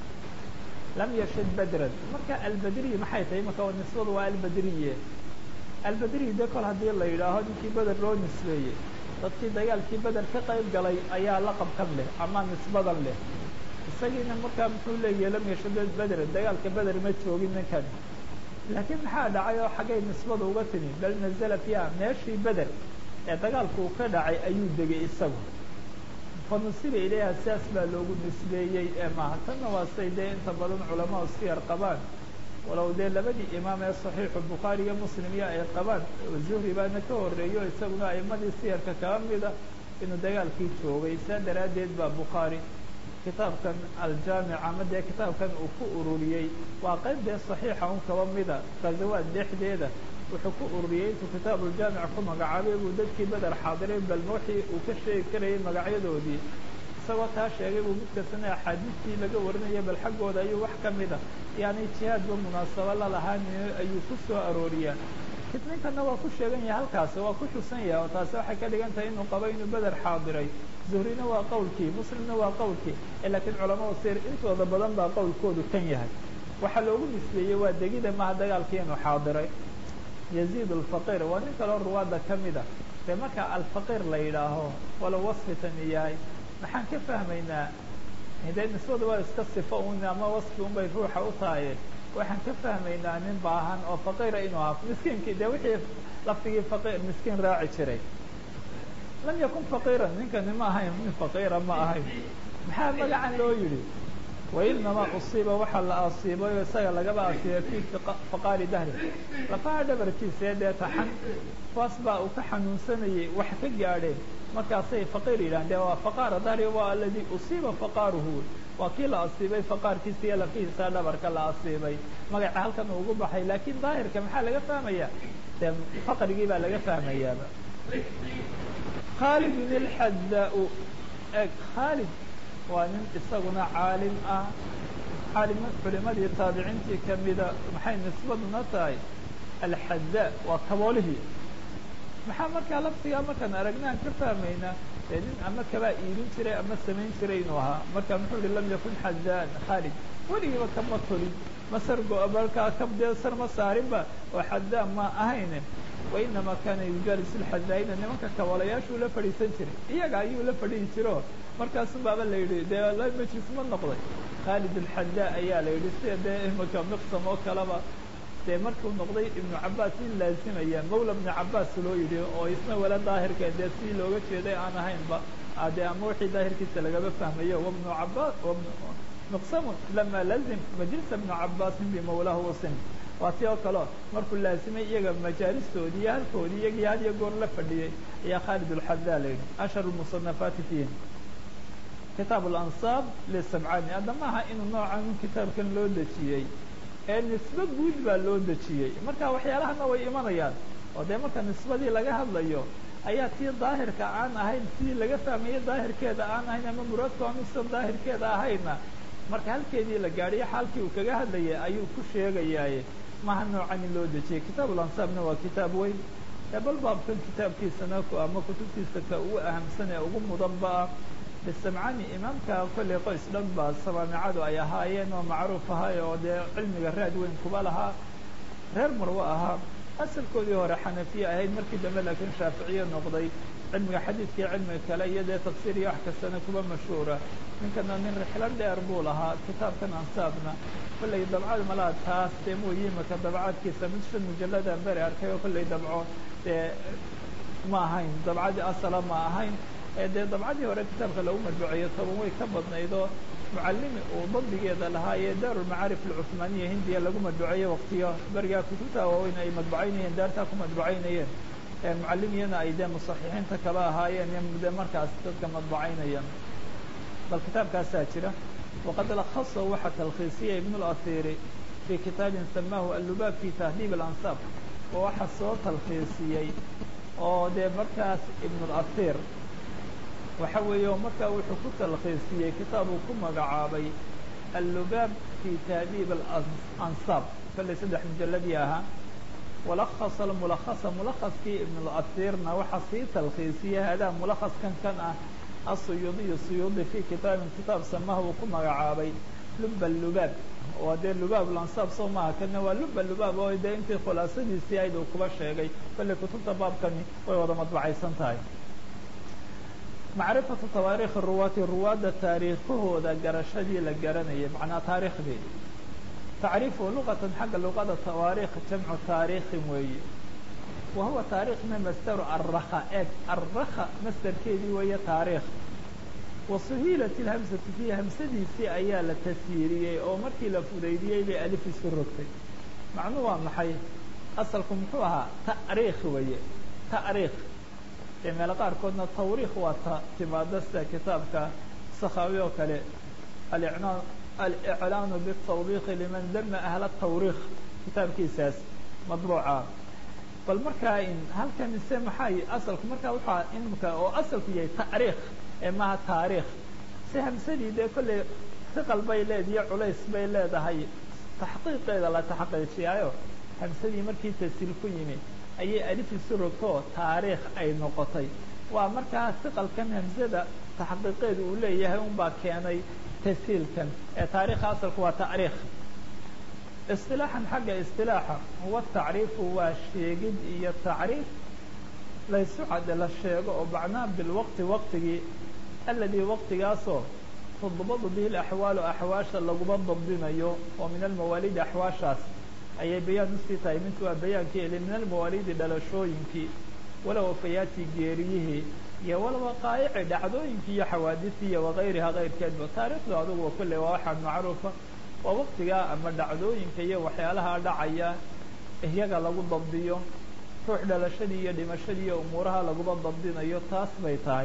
lam yashid badran marka albadriy maxay tahay marka nisbadu waa albadriye albadriy de kol haddii la yidhaaho ninkii beder loo nisbeeyey dadkii dagaalkii beder ka qayb galay ayaa laqabkan leh ama nisbadan leh isagiina markaa muxuu leeyahay lam yashid bedran dagaalka beder ma joogin ninkan laakiin maxaa dhacay oo xaggay nisbada uga timi bal nazala fiiha meeshii beder ee dagaalku uu ka dhacay ayuu degay isagu fanusiba ilayha sidaas baa loogu nisbeeyey ee maaha tanna waa say dee inta badan culamaau siyar qabaan walow dee labadii imaam ee saxiixu bukhaari iyo muslim iyo ay qabaan zuhri baana ka horreeyo isaguna aimadii siyarka kaba mida inuu dagaalkii joogay saa daraaddeed baa bukhaari kitaabkan aljaamic ama dee kitaabkan uu ku ururiyey waa qayb dee saxiixa un kaba mida ghazawaad dhexdeeda wuxuu ku ururiyey intuu kitaabuuljaamic ku magacaabay buu dadkii beder xaadiray bal wixii uu ka sheegi karayay magacyadoodii isagoo taa sheegay buu mid kastana axaadiistii laga warinaya bal xaggooda ayuu wax ka mida yani jihaadba munaasabo lalahaan ayuu ku soo arooriyaa ninkana waa ku sheegan yahay halkaas waa ku xusan yahay oo taasi waxay ka dhigan tahay inuu qabo inuu beder xaadiray zuhrina waa qowlkii muslimna waa qowlkii laakiin culamada sir intooda badan baa qowlkoodu kan yahay waxaa loogu nisbeeyey waa degida maha dagaalkii inuu xaadiray yaziid alfaqiir waa nin kaloo ruwaadda ka mida dee marka alfaqiir la yidhaaho walow wasfitani yahay maxaan ka fahmaynaa dee nisbada waa iska sifo un ama wasfi un bay ruuxa u tahaye waxaan ka fahmaynaa nin baahan oo faqiira inuu ahaa miskiinkii dee wixii laftigii faqiir miskiin raaci jiray lam yakun faqiiran ninkani ma ahayn nin faqiira ma ahayn maxaa magacan loo yidhi wainamaa usiiba waxaa la asiibay oo isaga lagaba asiibay fi faqaari dahri lafaha dhabarkiisa ee dee taxan kuwaas baa uu ka xanuunsanayay wax ka gaadheen markaasay faqiir yidhahan de waa faqaara dahri waa aladi usiiba faqaaruhu waa kii la asiibay faqaarkiisa iyo lafihiisa dhabarka la asiibay magaca halkan ugu baxay laakiin daahirka maxaa laga fahmaya dee faqrigii baa laga fahmayaaba khaalidun ilxadaa eg khaalid waa nin isaguna caalim ah caalim culimadii taabiciintii kamida maxay nisbaduna tahay alxadaa waa kaboolihii maxaa markaa laftigaa markaan aragnaan ka fahmaynaa dee nin ama kabaa iilin jiray ama samayn jiray inuu ahaa marka muxuu yihi lam yakun xadaan khaalid weligiiba kama tolin masar go-balkaa kabdee sar ma saarinba oo xadaan ma ahayne wainamaa kaana yujaalisu lxadaa'ina nimanka kaboolayaashuu la fadhiisan jiray iyaga ayuu la fadhihi jiro markaasu baaba la yidhi dee la majlis ma noqday khaalid alxadaa ayaa la yidhi sida dee imika miqsam oo kaleba dee markuu noqday ibnu cabaas in laazimaya mawla bni cabaas loo yidhi oo isna wala daahirka dee sidii looga jeeday aan ahaynba dee ama wixii daahirkiisa lagaba fahmayo wabnu cabaas miqsamun lama lazim majlisa bnu cabaasin bimawlahu wasim waa si oo kaleo markuu laazimay iyaga majaalistoodii iyo halkoodii iyagii had iyo goor la fadhiyey ayaa khaalid alxadaa la yidhi ashhar lmusanafaati fiihim kitaab alansaab lisabcaani hadda maaha inuu noocan kitaabkan loo dejiyey ee nisbe guud baa loo dejiyey marka waxyaalahana way imanayaan oo dee marka nisbadii laga hadlayo ayaa tii daahirka aan ahayn sidii laga fahmaye daahirkeeda aan ahayn ama muraadku anuusan daahirkeeda ahayna marka halkeedii la gaadhiyo xaalkii uu kaga hadlayay ayuu ku sheegayaaye maha noocan in loo dejiyey kitaab alansaabna waa kitaab weyn ee bal baabkan kitaabkiisana ama kutubtiisa ka ugu ahamsan ee ugu mudanba ah bisamcani imaamka kollay qoys dhan baa samaamicadu ay ahaayeen oo macruuf ahay oo dee cilmiga raad weyn kuba lahaa reer marwo ahaa asalkoodii hore xanafiye ahayd markii dambe laakiin shaaficiye noqday cilmiga xadiidkii cilmiga kale iyo dee tafsiir iyo wax kastana kuba mashhuura ninkana nin rixlo dheer buu lahaa kitaabkan ansaabna kollay dabcad malaha taas dee mooyi imaka dabcaadkiisa mid shan mujalladaan beri arkay oo kollay dabco dee ma ahayn dabcadii asala ma ahayn ee dee dabcadii hore kitaabka lagu madbuceeyo toban way ka badnaydoo mucallimi uu dabdigeeda lahaa ee daarulmacaarif alcuhmaaniya hindiya lagu madbuceeyo waqtiyo berigaa kutubta waaweyn ay madbucaynayeen daartaa ku madbucaynayeen mucallimiyana ay dee musaxixiinta kaba ahaayeen de markaas dadka madbucaynaya bal kitaabkaasaa jira waqad lakhaso waxaa talkhiisiyay ibn اlahiri fii kitaabin samaahu allubaab fi tahdiib alansaab oo waxaa soo talkhiisiyey oo dee markaas ibn اlahir waxa weeye oo markaa wuxuu ku talkhiisiyey kitaab uu ku magacaabay allubaab fi tahdiib alansaab kollay saddex mujalladii ahaa walakasa almulakasa mulakaskii ibn اlahirna waxaa sii talkhiisiyey hadaa mulakaskan kan ah asuyuudiyu suyuudi fi kitaabin kitaab samaha uu ku magacaabay luba lubaab oo dee lubaab lansaab soo maaha kana waa luba lubaab oo dee intii khulaasadiisii ayd uu kuba sheegay kollay kutubta baabkani way wada madbacaysan tahay macrifatu tawaariikhi ruwaati ruwaadda taariikhahooda garashadii la garanayay macnaa taariikhdii tacriifu luqatan xagga luqada tawaariikh jamcu taariikhin weeye wa huwa taariikhna masdaru arrakha eeg arrakha masdarkeedii weeye taariikh wa suhiilat ilhamsatu fiihi hamsadiisii ayaa la tasyiiriyey oo markii la fudaydiyey bay alif isu rogtay macnuu waa maxay asalku muxuu ahaa ta'riikh weeye ta'riikh dee meelo qaarkoodna tawriikh waa ta timaado sida kitaabka sakhaawi oo kale alicnaan aliclaanu bitawriikhi liman dama ahla tawriikh kitaabkiisaas madbuuca bal markaa in halkan ise maxay asalku markaa waxaa imika oo asalku yahay tacriikh ee maaha taariikh si hamsadii dee kollay hiqal bay leediyo culays bay leedahay taxqiiqeeda la taxqiijiyaayo hamsadii markii tasiil ku yimi ayay alif isu rogtoo taariikh ay noqotay waa markaa hiqalkan hamsada taxqiiqeeda uu leeyahay unbaa keenay tasiilkan ee taarikha asalku waa tacriikh isilaaxan xagga isilaaxa huwa tacriifu waa sheegid iyo tacriif laysu cadde la sheego oo macnaha bilwaqti waqtigii aladii waqtigaasoo tudbadu bihi laxwaalu axwaasha laguma dabdinayo oo min almawaalidi axwaashaas ayay bayaan usii tahay mintu waa bayaankii eli min almawaalidi dhalashooyinkii walow wafayaati geeriyihii iyo walwaqaa'ici dhacdooyinkii iyo xawaadisii iyo wakayriha kayrkeedba taariikhdu adugu kolley waa waxaa macruufa waa waqtigaa ama dhacdooyinka iyo waxyaalaha dhacaya iyaga lagu dabdiyo ruux dhalashadii iyo dhimashadii iyo umuuraha laguma dabdinayo taas bay tahay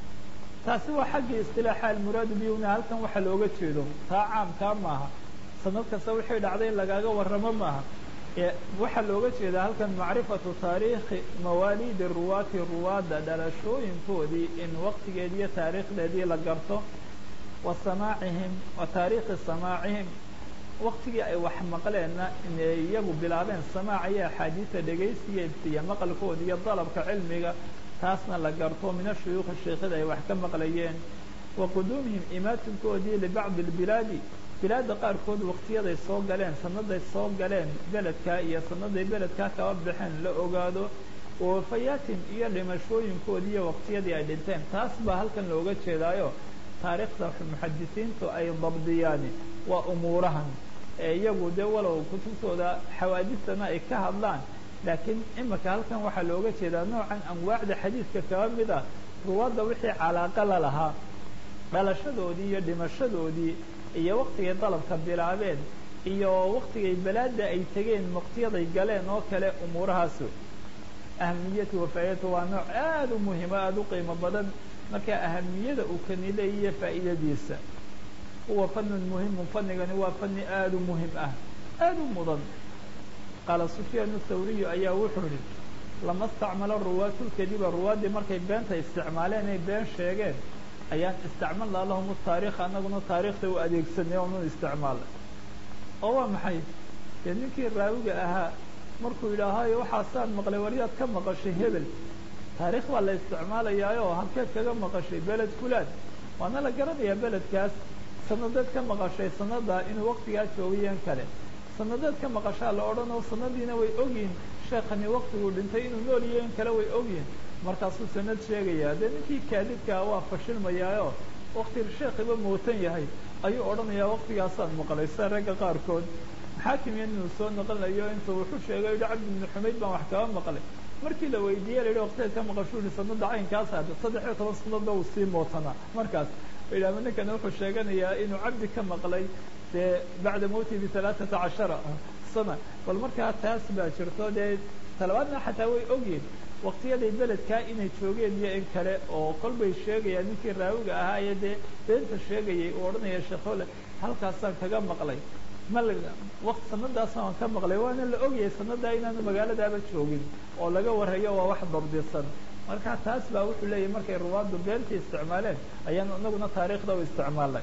taasi waa xaggii istilaaxa almuraadu bihuna halkan waxa looga jeedo taa caamkaa maaha sanad kasta wixii dhacday in lagaaga warramo maaha waxaa looga jeedaa halkan macrifatu taariikhi mawaalidi ruwaati ruwaadda dhalashooyinkoodii in waqtigeedii iyo taariikhdeedii la garto wa samaacihim wa taariikhi samaacihim waktigii ay wax maqleenna inay iyagu bilaabeen samaaca iyo axaadiisa dhegaysigeeda iyo maqalkooda iyo dalabka cilmiga taasna la garto min ashuyuukhi sheekhada ay wax ka maqlayeen wa quduumihim imaatinkoodii libacdi lbilaadi bilaadda qaarkood waktiyaday soo galeen sanaday soo galeen beledkaa iyo sanaday beledkaa kaba baxeen la ogaado wafayaatin iyo dhimashooyinkoodii iyo waqtiyadii ay dhinteen taas baa halkan looga jeedaayo taariikhda muxadisiintu ay dabdiyaani waa umuurahan ee iyagu dee walow kutubtooda xawaadistana ay ka hadlaan laakiin imika halkan waxaa looga jeedaa noocan anwaacda xadiidka kaba mid a ruwaadda wixii calaaqa la lahaa dhalashadoodii iyo dhimashadoodii iyo waktigay dalabka bilaabeen iyo waktigay balaada ay tegeen waqtiyaday galeen oo kale umuurahaas ahamiyatu wafaa'idatu waa nooc aada u muhimo aada u qiimo badan marka ahamiyada uu kani leeyiyo faa'iidadiisa huwa fanun muhimun fanigani waa fani aada u muhim ah aada u mudan qaala sufyaan thawriyu ayaa wuxuu yihi lama istacmalo ruwaatu lkadiba ruwaaddii markay beenta isticmaaleen ay been sheegeen ayaan istacmalnaa lahum taarikh anaguna taarikhda u adeegsanay oonu isticmaalay oo waa maxay dee ninkii raawiga ahaa markuu yidhaahayo waxaasaan maqlay waryaad ka maqashay hebel taarikh baa la isticmaalayaayo halkeed kaga maqashay beled fulaan waana la garanayaa beledkaas sanadeed ka maqashay sanada inuu waktigaa joogayeen kale sanadeed ka maqashaa la odhan oo sanadiina way ogyihin sheekani waktiguu dhintay inuu nool yahen kale way ogyihin markaasuu sanad sheegayaa dee ninkii kaadibkaa waa fashilmayaayo wakti sheekiba mootan yahay ayuu odhanayaa waktigaasaan maqlay sida ragga qaarkood xaakim inuu soo noqonayo intuu wuxuu sheegay yihi cabdi ibnu xumayd baan wax kaba maqlay markii la weydiiyey la yidhi waktigeed ka maqashuu yihi sanada caynkaas hadda saddex iyo toban sanadba uu sii mootanaa markaas idhaama ninkana wuxuu sheeganayaa inuu cabdi ka maqlay dee bacda mawtii bihalaaثata cashara sana bal markaa taas baa jirto dee talabaadna xataa way ogyihin waktiyaday beledkaa inay joogeen iyo in kale oo kol bay sheegayaan ninkii raawiga ahaa ee dee beenta sheegayay uu odhanaya sheekole halkaasaan kaga maqlay ma waqt sanadaasna waan ka maqlay waana la ogyahay sanadaa inaanu magaaladaaba joogin oo laga warhayo waa wax dabdisan marka taas baa wuxuu leeyahy markay ruwaaddu beenta isticmaaleen ayaan inaguna taariikhda u isticmaalnay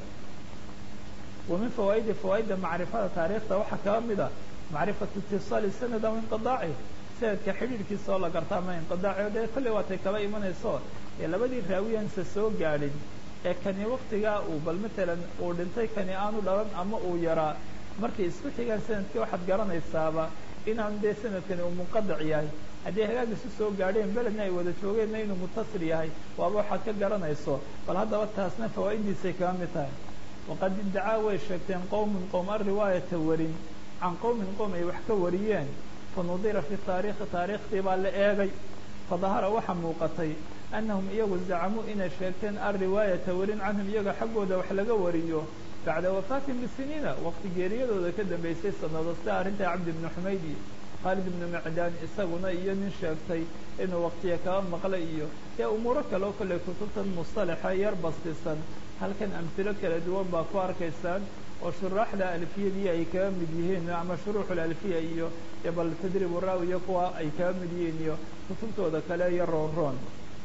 wa min fawaa'idi fawaa'idda macrifada taariikhda waxaa kaba mid a macrifatu itisaali sanad aw inqidaaci sanadka xidhiidhkiisa oo la garta ama inqidaaci dee kolley waatay kaba imanayso ee labadii raawiyansa soo gaadhin ee kani waktigaa uu bal matalan uu dhintay kani aanu dhalan ama uu yaraa markay isku xigaan sanadkii waxaad garanaysaaba inaan dee sanadkani uu munqadac yahay haddii hagaag isu soo gaadheen beledna ay wada joogeenna inuu mutasil yahay waaba waxaad ka garanayso bal haddaba taasna fawaa'idiisay kaga mid tahay waqad iddacaa way sheegteen qowmun qowm ariwaayata warin can qowmin qowm ay wax ka wariyeen fanudira fi taarikhi taariikhtii baa la eegay fadahara waxaa muuqatay annahum iyagu zacamuu inay sheegteen alriwaayata warin canhum iyaga xaggooda wax laga wariyo bacda wafaatin bisiniina waqti geeriyadooda ka dambaysay sanado sida arrinta cabdi ibnu xumayd iyo khaalid ibnu macdaan isaguna iyo nin sheegtay inuu waktiya kaba maqlay iyo dee umuuro kale oo kolley kutubtan mustalaxa yar bastisan halkan amhilo kala duwan baa ku arkaysaan oo shuraaxda alfiyadii ay kaga mid yihiin ama shuruuxul alfiya iyo iyo bal tadriibu raawiya kuwa ay kaga mid yihiin iyo kutubtooda kale iyo roon roon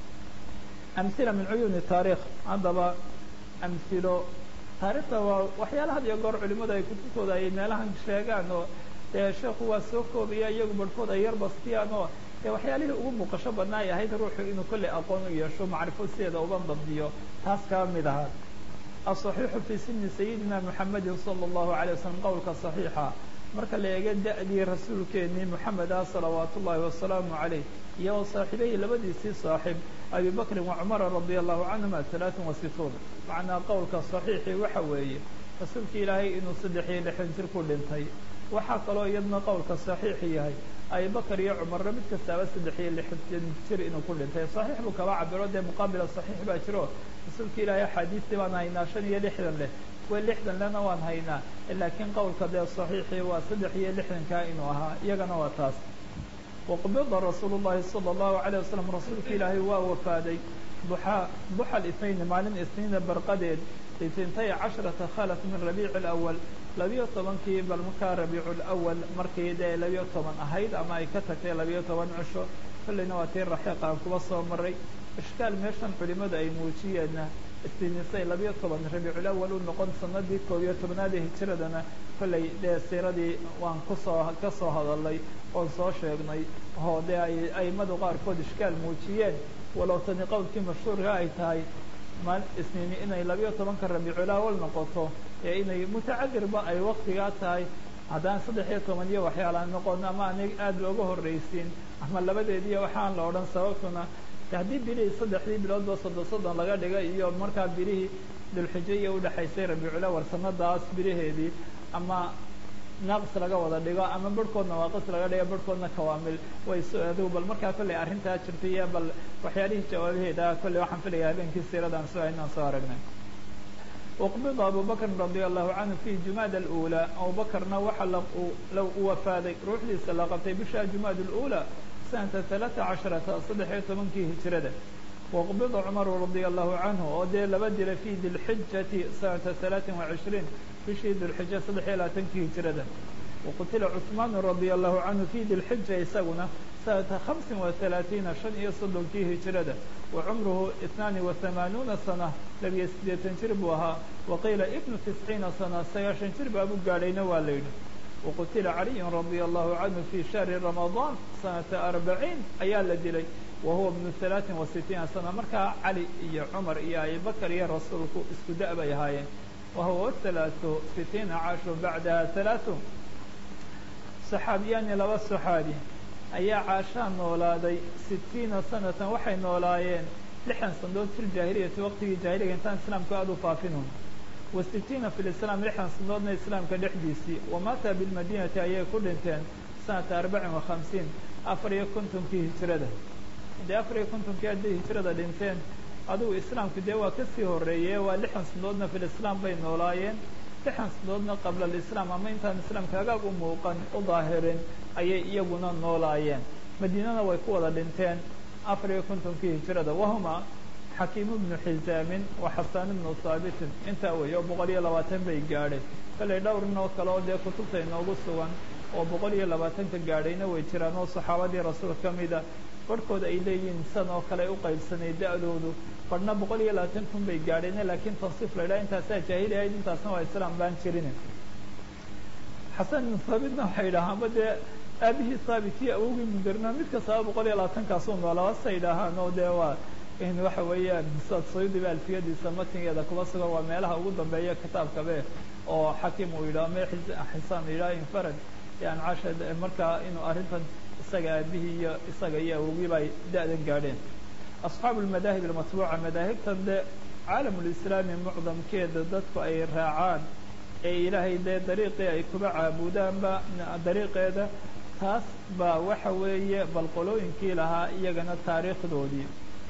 amhila min cuyuuni taarikh haddaba amhilo taarikhda waa waxyaala had iyo goor culimadu ay kutubtooda ay meelahan sheegaan oo dee sheekhu waa soo koobaya iyagu barhkood ay yar bastiyaan oo dee waxyaalihii ugu muuqasho badnaa ay ahayd ruuxu inuu kolley aqoon u yeesho macrifo sideeda uga dabdiyo taas kaba mid ahaa aلصaxiixu fii sini sayidina muxamedin salى اllahu عalيه waslm qowlka صaxiixa marka la eega da-dii rasuulkeenii moxamed ah salawaat ullahi wasalaamu عaleyh iyo wa saaxiibeyhi labadiisii saaxib abi bakrin wacumara radi allahu canhuma alaaثan wa situun macnaa qowlka صaxiixii waxa weeye rasuulka ilaahay inuu saddex iyo lixdan jir ku dhintay waxaa kaloo iyadna qowlka صaxiixi yahay abibakr iyo cumarna mid kastaaba saddex iyo lixdan jir inuu ku dhintay صaxiix buu kaba cabiro dee muqaabila صaxiix baa jiro rasuulka ilaahay axaadiistii baan haynaa shan iyo lixdan leh kuwa lixdan lehna waan haynaa laakiin qowlka dee صaxiixii waa saddex iyo lixdankaa inuu ahaa iyagana waa taas waqbida rasuul الlahi salى الlahu عalيه wasalam rasuulka ilaahay waa wafaaday duxa duxa اثnayn maalin isniina barqadeed itintay casharata khalaf min rabiic اlأwal labiyo tobankii bal markaa rabiicu lawal markii dee labiyo toban ahayd ama ay ka tagtay labiyo toban cisho kolleyna waa tii raxiiq aan kuba soo maray ishkaal meeshan culimadu ay muujiyeenna istinisay labiyo toban rabiiculawal u noqon sanadii koob iyo tobnaad ee hijiradana kolley dee siiradii waan kusoo ka soo hadalnay oon soo sheegnay oo dee ay aimadu qaarkood ishkaal muujiyeen walow tani qowlkii mashhuurka ay tahay maal isniini inay labiyo tobanka rabiiculawal noqoto ee inay mutacadirba ay waktigaa tahay haddaan saddex iyo toban iyo waxyaala noqon ama anig aada looga horraysiin ama labadeediiyo waxaan la odhan sababtuna haddii bilihii saddexdii biloodba soddon soddon laga dhiga iyo markaa bilihii dulxijo iyo udhexaysay rabiiculawar sanadaas bilaheedii ama naaqis laga wada dhigo ama barhkoodna waaqis laga dhigo barhkoodna kawaamil way so adigu bal markaa kolley arrintaa jirtay iyo bal waxyaalihii jawaabaheeda kolley waxaan filaya habeenkii siiradan soo inaan soo aragnay uqbida abu bakrin radia allahu canhu fi jumaad alأulى abubakarna waxa la u wafaaday ruuxdiisa la qabtay bisha jumaad اlأulى sanata ثalaثa casharata saddex iyo tobankii hijrada waqbida cumaru radia allahu canhu oo dee laba dila fi dilxijati sanata ثalaaثin وacishriin bishii dilxija saddex iyo labaatankii hijrada waqutila cثmaan radia allahu canhu fi dilxija isaguna sanata hamsin وaثalaثiina shan iyo soddonkii hijrada wa cumruhu itnaani وahamaanuuna sana labiyo siddeetan jir buu ahaa waqiila ibnu tisciina sana sagaashan jir baa buu gaadhayna waa la yidhi waqutila caliyu radia allahu canhu fi shahri ramadaan sanata arbaciin ayaa la dilay wa huwa bnu halaaثin wa sitiina sana markaa cali iyo cumar iyo abibakar iyo rasuulku isku da' bay ahaayeen wa huwa halaaثu sitiina cashu bacdaha halaaثu saxaabiyaani laba saxaabi ayaa caashaa noolaaday sitiina sanatan waxay noolaayeen lixdan sanadood fi ljaahiliyati waqtigii jaahiliga intaan islaamku aada u faafinun wa sitiina fi lislaam lixdan sanadoodna islaamka dhexdiisii wamaata bilmadinati ayay ku dhinteen sanata arbacin wa hamsiin afar iyo kontonkii hijrada dee afar iyo kontonkii hadday hijrada dhinteen adigu islaamku dee waa kasii horeeye waa lixdan sanadoodna fi lislaam bay noolaayeen lixdan sanadoodna qabla alislaam ama intaan islaamka hagaag u muuqan u daahirin ayay iyaguna noolaayeen madiinana way ku wada dhinteen afar iyo kontonkii hijrada wahuma xakiimu bnu xisaamin wa xasaan ibnu haabitin intaa weeye oo boqol iyo labaatan bay gaadhay kallay dhowr nin oo kale oo dee kutubta inoogu sugan oo boqol iyo labaatanka gaadhayna way jiraan oo saxaabadii rasuul ka mida barhkood ay leeyihiin san oo kale u qaybsanay da-doodu barhna boqol iyo labaatan kun bay gaadhayna laakiin tansiif la ydhaha intaasaa jaahili ahayd intaasna waa islaam baan jirin xasan ibnu haabitna waxay yidhaahaanba dee aabihii haabit iyo awogii mundirna mid kastaba boqol iyo labaatankaasuu noolaa say yidhaahaan oo dee waa in waxa weeyaan sad sayudiba alfiyadiisa matnigeeda kuba sugan waa meelaha ugu dambeeya kitaabkabe oo xakim uu yidhaho me xisaan yidhaha infarad yani casha markaa inuu arrintan isaga aabihii iyo isaga iyo awogiiba ay da-dan gaadheen asxaabu lmadaahib almatbuuca madaahibtan dee caalamulislaami mucdamkeeda dadku ay raacaan ee ilaahay dee dariiqii ay kuba caabudaanba dariiqeeda taas baa waxa weeye bal qolooyinkii lahaa iyagana taariikhdoodii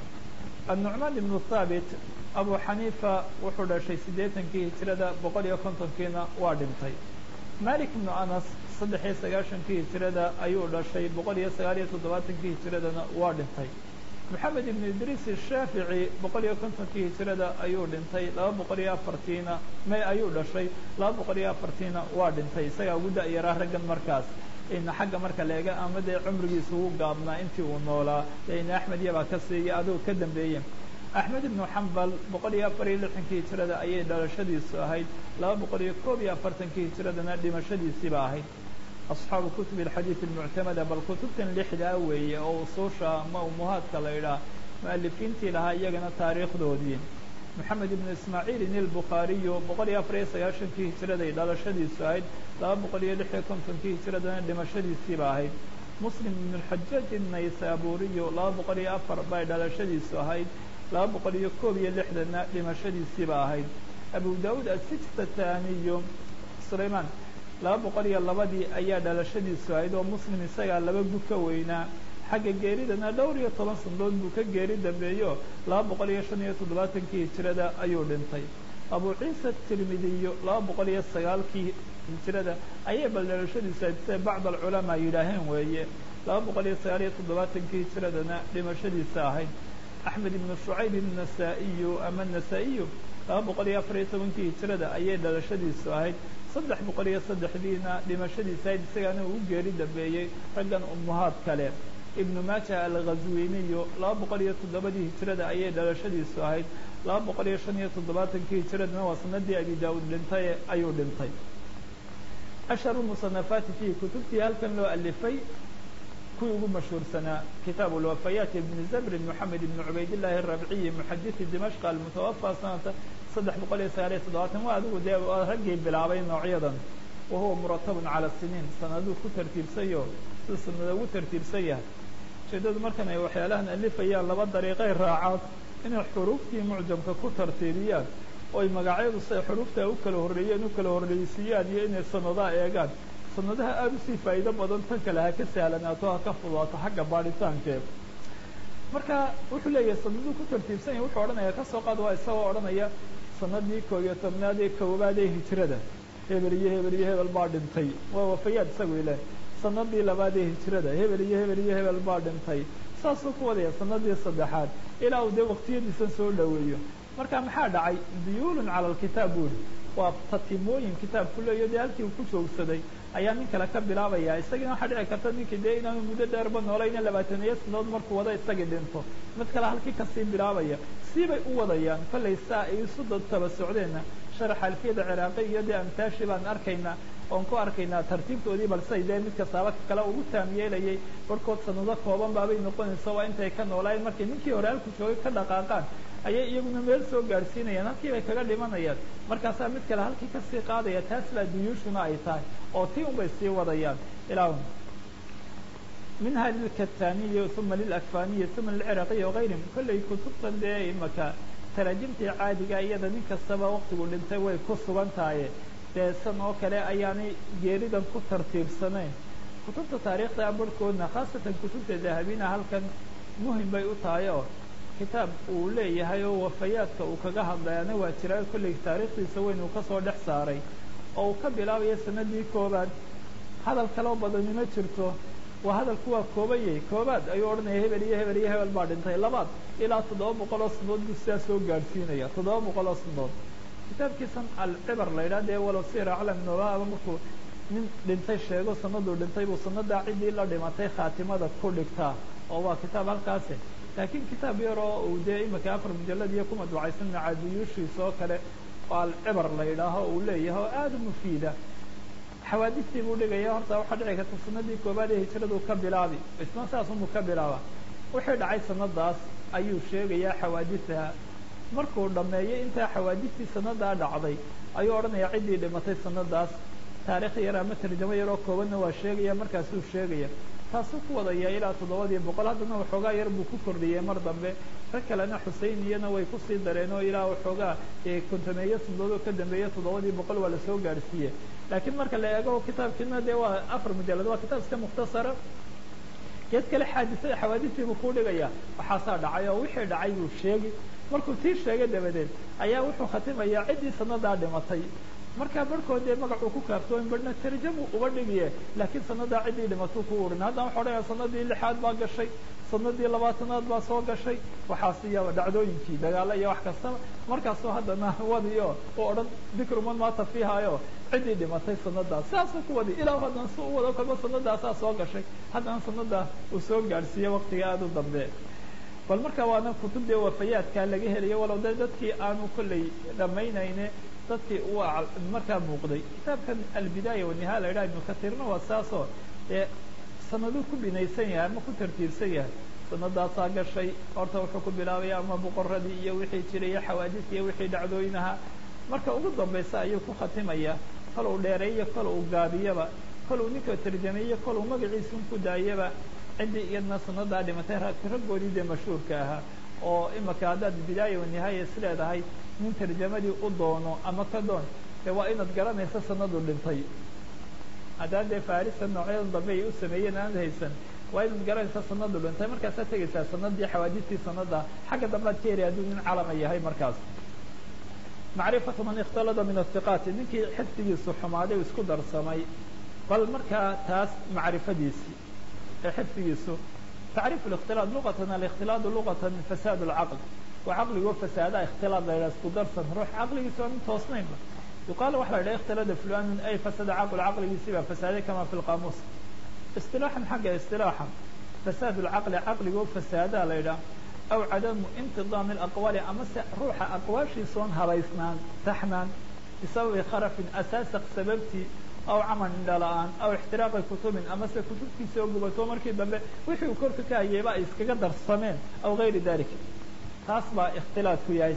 annucmaan ibnu thaabit abu xaniifa wuxuu dhashay siddeetankii hijrada boqol iyo kontonkiina waa dhintay malik ibnu anas saddex iyo sagaashankii hijrada ayuu dhashay boqol iyo sagaal iyo toddobaatankii hijradana waa dhintay moxamed ibnu idriis ashaafici boqol iyo kontonkii hijrada ayuu dhintay laba boqol iyo afartiina may ayuu dhashay laba boqol iyo afartiina waa dhintay isagaa ugu da-yaraa raggan markaas ina xagga marka leega ama dee cumrigiisa ugu gaabnaa intii uu noolaa ina axmed iyabaa ka siiya adugu ka dambeeye axmed ibnu xambal boqol iyo afar iyo lixankii hijrada ayay dhalashadiisu ahayd laba boqol iyo koob iyo afartankii hijradana dhimashadiisiiba ahayd asxaabu kutubi alxadiid almuctamada bal kutubtan lixdaa weeye oo usuusha ama umuhaadka la idhaah mu-alifiintii lahaa iyagana taariikhdoodii moxamed ibnu ismaaciil in albukhaariyu boqol iyo afar iyo sagaashankii hijraday dhalashadiisu ahayd laba boqol iyo lix iyo kontonkii hijradana dhimashadiisiiba ahayd muslim ibnu lxajaaj innaysaburiyu laba boqol iyo afar bay dhalashadiisu ahayd laba boqol iyo koob iyo lixdanna dhimashadiisiiba ahayd abu daawuud asijtataniyu sulaymaan laba boqol iyo labadii ayaa dhalashadiisu ahayd oo muslim isagaa laba gud ka weynaa xagga geeridana dhowr iyo toban sanadood buu ka geeri dambeeyo laba boqol iyo shan iyo toddobaatankii hijrada ayuu dhintay abu ciisa tirmidiyu laba boqol iyo sagaalkii hijrada ayay bal dhalashadiisu ahayd siday bacd alculamaa yidhaaheen weeye laba boqol iyo sagaal iyo toddobaatankii hijradana dhimashadiisa ahayd axmed ibnu shucayb innasaa-iyu ama nasaa-iyu laba boqol iyo afar iyo tobankii hijrada ayay dhalashadiisu ahayd saddex boqol iyo saddexdiina dhimashadiisa ahayd isagaana uu geeri dambeeyey raggan umuhaad kale ibnu maaja alghazwiniyu laba boqol iyo toddobadii hijrada ayay dhalashadiisu ahayd laba boqol iyo shan iyo toddobaatankii hijradana waa sanadii abi daawuud dhintay ayuu dhintay ashharu musanafaati fiihi kutubtii halkan loo alifay kuwii ugu mashhuursanaa kitaabu lwafayaat ibni zabrin moxamed ibni cubaydillahi arabciyi muxadisi dimashq almutawafa sanata saddex boqol iyo sagaal iyo toddobaatan waa adigu dee raggii bilaabay noocyadan wahuwa muratabun cala siniin sanaduu ku tartiibsayo sida sanada ugu tartiibsan yahay ujeedadu markan ay waxyaalahan alifayaan laba dariiqay raacaan inay xuruuftii mucjamka ku tartiibiyaan oo ay magacyadu siay xuruufta u kala horreeyeen u kala horreysiiyaan iyo inay sanadaha eegaan sanadaha aada usii faa'iido badan tan kale ha ka sahlanaato ha ka fudaato xagga baadhitaankeeda marka wuxuu leeyahay sanaduu ku tartiibsan yahay wuxuu odhanaya kasoo qaad waa isagoo odhanaya sanadii koob iyo tobnaad ee koowaad ee hijrada hebel iyo hebel iyo hebel baa dhintay waa wafayaad isagu ile sanadii labaad ee hijrada hebel iyo hebel iyo hebel baa dhintay saasuu ku wadaya sanadii saddexaad ilaa uu dee waqtiyadiisan soo dhoweeyo marka maxaa dhacay duyuulun cala alkitaab buuri waa tatimooyin kitaabku leeyo dee halkii uu ku joogsaday ayaa nin kale ka bilaabaya isagina waxaa dhici karta ninkii dee inaanu muddo dheerba noolayna labaataniyo sanadood markuu wada isagii dhinto mid kale halkii kasii bilaabaya siibay u wadayaan kollay saa ay isu dadtaba socdeenna sharaxa alfiyada ciraaqi iyo dee amtaashi baan arkaynaa oon ku arkaynaa tartiibtoodii balse dee mid kastaaba kale ugu taam yeelayay barhkood sanado kooban baabay noqonaysa waa intay ka noolaayeen markay ninkii hore halku joogay ka dhaqaaqaan ayay iyaguna meel soo gaadhsiinayaan halkii bay kaga dhimanayaan markaasaa mid kale halkii kasii qaadaya taas baa duyuushuna ay tahay oo tii un bay sii wadayaan ilaa minha lilkataniyi uma lilakfaniyi uma lilciraqiyi wagayrihim kollay kutubtan dee imaka taraajimtii caadiga iyada nin kastaba waktigu dhintay way ku sugan tahaye dee san oo kale ayaanay geeridan ku tartiibsanayn kutubta taariikhda barhkoodna khaasatan kutubta dahabina halkan muhim bay u tahay oo kitaab uu leeyahay oo wafayaadka uu kaga hadlayana waa jiraa kollay taariikhdiisa weyn uu kasoo dhex saaray oo uu ka bilaabayo sanadii koobaad hadal kaloo badani ma jirto waa hadalku waa koobayay koobaad ayuu odhanaya hebel iyo hebel iyo hebel baa dhintay labaad ilaa toddoba boqol oo sanadood buu sidaa soo gaadhsiinaya toddoba boqol oo sanadood kitaabkiisan alcibar la yidhaha dee walow sir aclam nobaaba markuu nin dhintay sheego sanaduu dhintay buu sanadaa ciddii la dhimatay khaatimada ku dhigtaa oo waa kitaab halkaasi laakiin kitaab yar oo uu dee imika afar mujalad iyo ku madbucaysan macaadiyuushiisa oo kale oo alcibar la yidhaaho uu leeyahay oo aada u mufiida xawaadistii buu dhigaya horta waxaa dhici karta sanadii koobaad ee hijradu ka bilaabi isna saasunbuu ka bilaaba wixii dhacay sanadaas ayuu sheegayaa xawaadisaha markuu dhammeeyey intaa xawaadistii sanadaa dhacday ayuu odhanaya ciddii dhimatay sanadaas taarikh yar ama tarjamo yaroo koobanna waa sheegaya markaasuu sheegaya taasuu ku wadaya ilaa toddobadii boqol haddana waxoogaa yar buu ku kordhiyey mar dambe rag kalena xusein iyana way kusii dareen oo ilaa waxoogaa kontomeeyo sanadood oo ka dambeeya toddobadii boqol waa lasoo gaadhsiiye laakiin marka la eego kitaabkiina dee waa afar mujalad waa kitaab iska mukhtasara geed kale xaadisada xawaadistii buu ku dhigaya waxaasaa dhacay oo wixii dhacay buu sheegi markuu tii sheegay dabadeed ayaa wuxuu khatimayaa ciddii sanadaa dhimatay markaa barhkood dee magacuu ku kaaftoomin barhna tarjamu uba dhigiye laakiin sanadaa ciddii dhimatuu ku urin haddana waxa odhanaya sanadii lixaad baa gashay sanadii labaatanaad baa soo gashay waxaas iyo dhacdooyinkii dagaalo iyo wax kastaba markaasuu haddana wadiyo u odhan dikru man maata fiihayo ciddii dhimatay sanadaas sidaasuu ku wadi ilaa haddana si u wado kalba sanadaasaa soo gashay haddana sanadaa uu soo gaadhsiiye waktiga aada u dambe bal marka waana kutub dee wafayaadkaa laga helayo walow de dadkii aanu kollay dhammaynayne dadkii uu markaa muuqday kitaabkan albidaaya wanihaa la yidhaha ibnu katiirna waa saasoo dee sanaduu ku binaysan yahay ama ku tartiibsan yahay sanadaasaa gashay horta wuxuu ku bilaabaya ama boqoradii iyo wixii jiray iyo xawaadis iyo wixii dhacdooyinaha marka ugu dambaysa ayuu ku khatimaya kol uu dheereeyo kol uu gaabiyaba kol uu ninka tarjameeyo kol uu magaciisun ku daayaba ciddii iyadna sanadaa dhimatay raggoodii dee mashhuurka ahaa oo imaka haddaad bidaaya wanihaaya is leedahay nin tarjamadii u doono ama ka doon dee waa inaad garanaysa sanadu dhintay haddaan dee farisa noocyada dambe ay u sameeyeen aanad haysan waa inaad garanaysa sanadu dhintay markaasaad tegaysaa sanadii xawaadistii sanada xagga dambead ka heli hadduu nin calama yahay markaas macrifatu man ikhtalada min athiqaati ninkii xifdigiisu xumaaday u isku darsamay bal markaa taas macrifadiisii ee xifdigiisu tacriif ااkhtilaaط luqatan alikhtilaadu luqatan fasaad اlcaql waa caqligoo fasaada ikhtilaad la yidhaha isku darsan ruux caqligiisa aan toosnaynba yuqaal waxa la yidhaha ikhtilada fulanun ay fasada caql caqligiisii baa fasaaday kama fi lqaamuus isilaaxan xagga isilaaxa fasaad اlcaqli caqligoo fasaadaa la yidhaha aw cadamu intidaam اlaqwaali amase ruuxa aqwaashiisoon habaysnaan taxnaan bisababi kharafin asaasaq sababtii aw camal indhala-aan aw ixtiraaqi kutubin amase kutubtiisa oo gubato markii dambe wixii uu korka ka hayayba ay iskaga darsameen aw gayri dalik taas baa ikhtilaadku yahay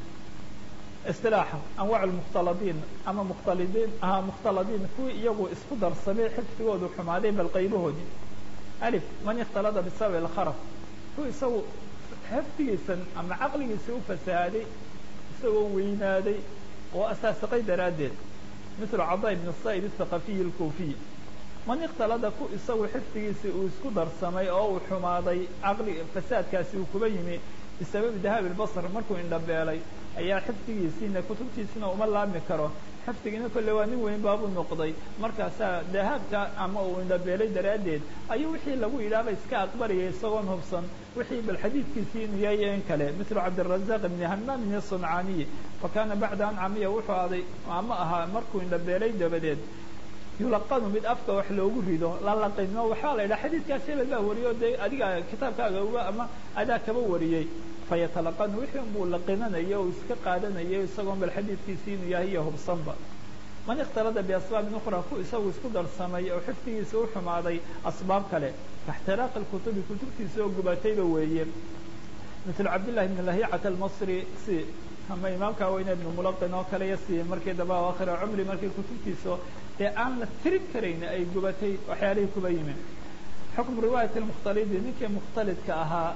istilaaxa anwaac lmukhtaladiin ama mukhtalidiin aha mukhtaladiin kuwii iyagu isku darsamay xifdigoodu xumaaday bal qaybahoodii alif man ikhtalada bisababi alkharaf ku isagu xifdigiisan ama caqligiisa u fasahaaday isagoo weynaaday oo asaasiqay daraaddeed mithlu cadaa ibn sa'id athaqafiyi alkuufiy man ikhtalada ku isagu xifdigiisii uu isku darsamay oo uu xumaaday caqli fasaadkaasi uu kuba yimi bisababi dahaabi lbasr markuu indhabeelay ayaa xifdigiisiina kutubtiisina uma laami karo xifdigiina kolle waa nin weyn baabuu noqday markaasaa dahaabka ama uu indhabeelay daraaddeed ayuu wixii lagu yidhaahba iska aqbalayay isagoon hubsan wixii bal xadiidkiisii inuu yahay in kale mithlu cabdirazaq ibni hamaamin asuncaaniyi fa kaana bacda an camiya wuxuu aday ama ahaa markuu indhabeelay dabadeed yulaqanu mid afka wax loogu rido la laqino waxaa la yidhaha xadiidkaas hebel baa wariyo dee adiga kitaabkaaga uga ama adaa kaba wariyey fayatalaqanu wixii unbuu laqinanayo o iska qaadanayo isagoon bal xadiidkiisii inuu yahay iyo hubsanba man ikhtalada biasbaabin ukhra ku isagu isku darsamay oo xifdigiisa u xumaaday asbaab kale kaixtiraaqi lkutubi kutubtiisa oo gubatayba weeye mithlu cabdillahi bn lahicata almasri si ama imaamka weyne ibnu mulaqin oo kale yasi markii damba akhira cumri markii kutubtiisa dee aan la tirin karayn ay gubatay waxyaalihii kuba yimi xukmu riwaayati lmukhtalidi ninkii mukhtalidka ahaa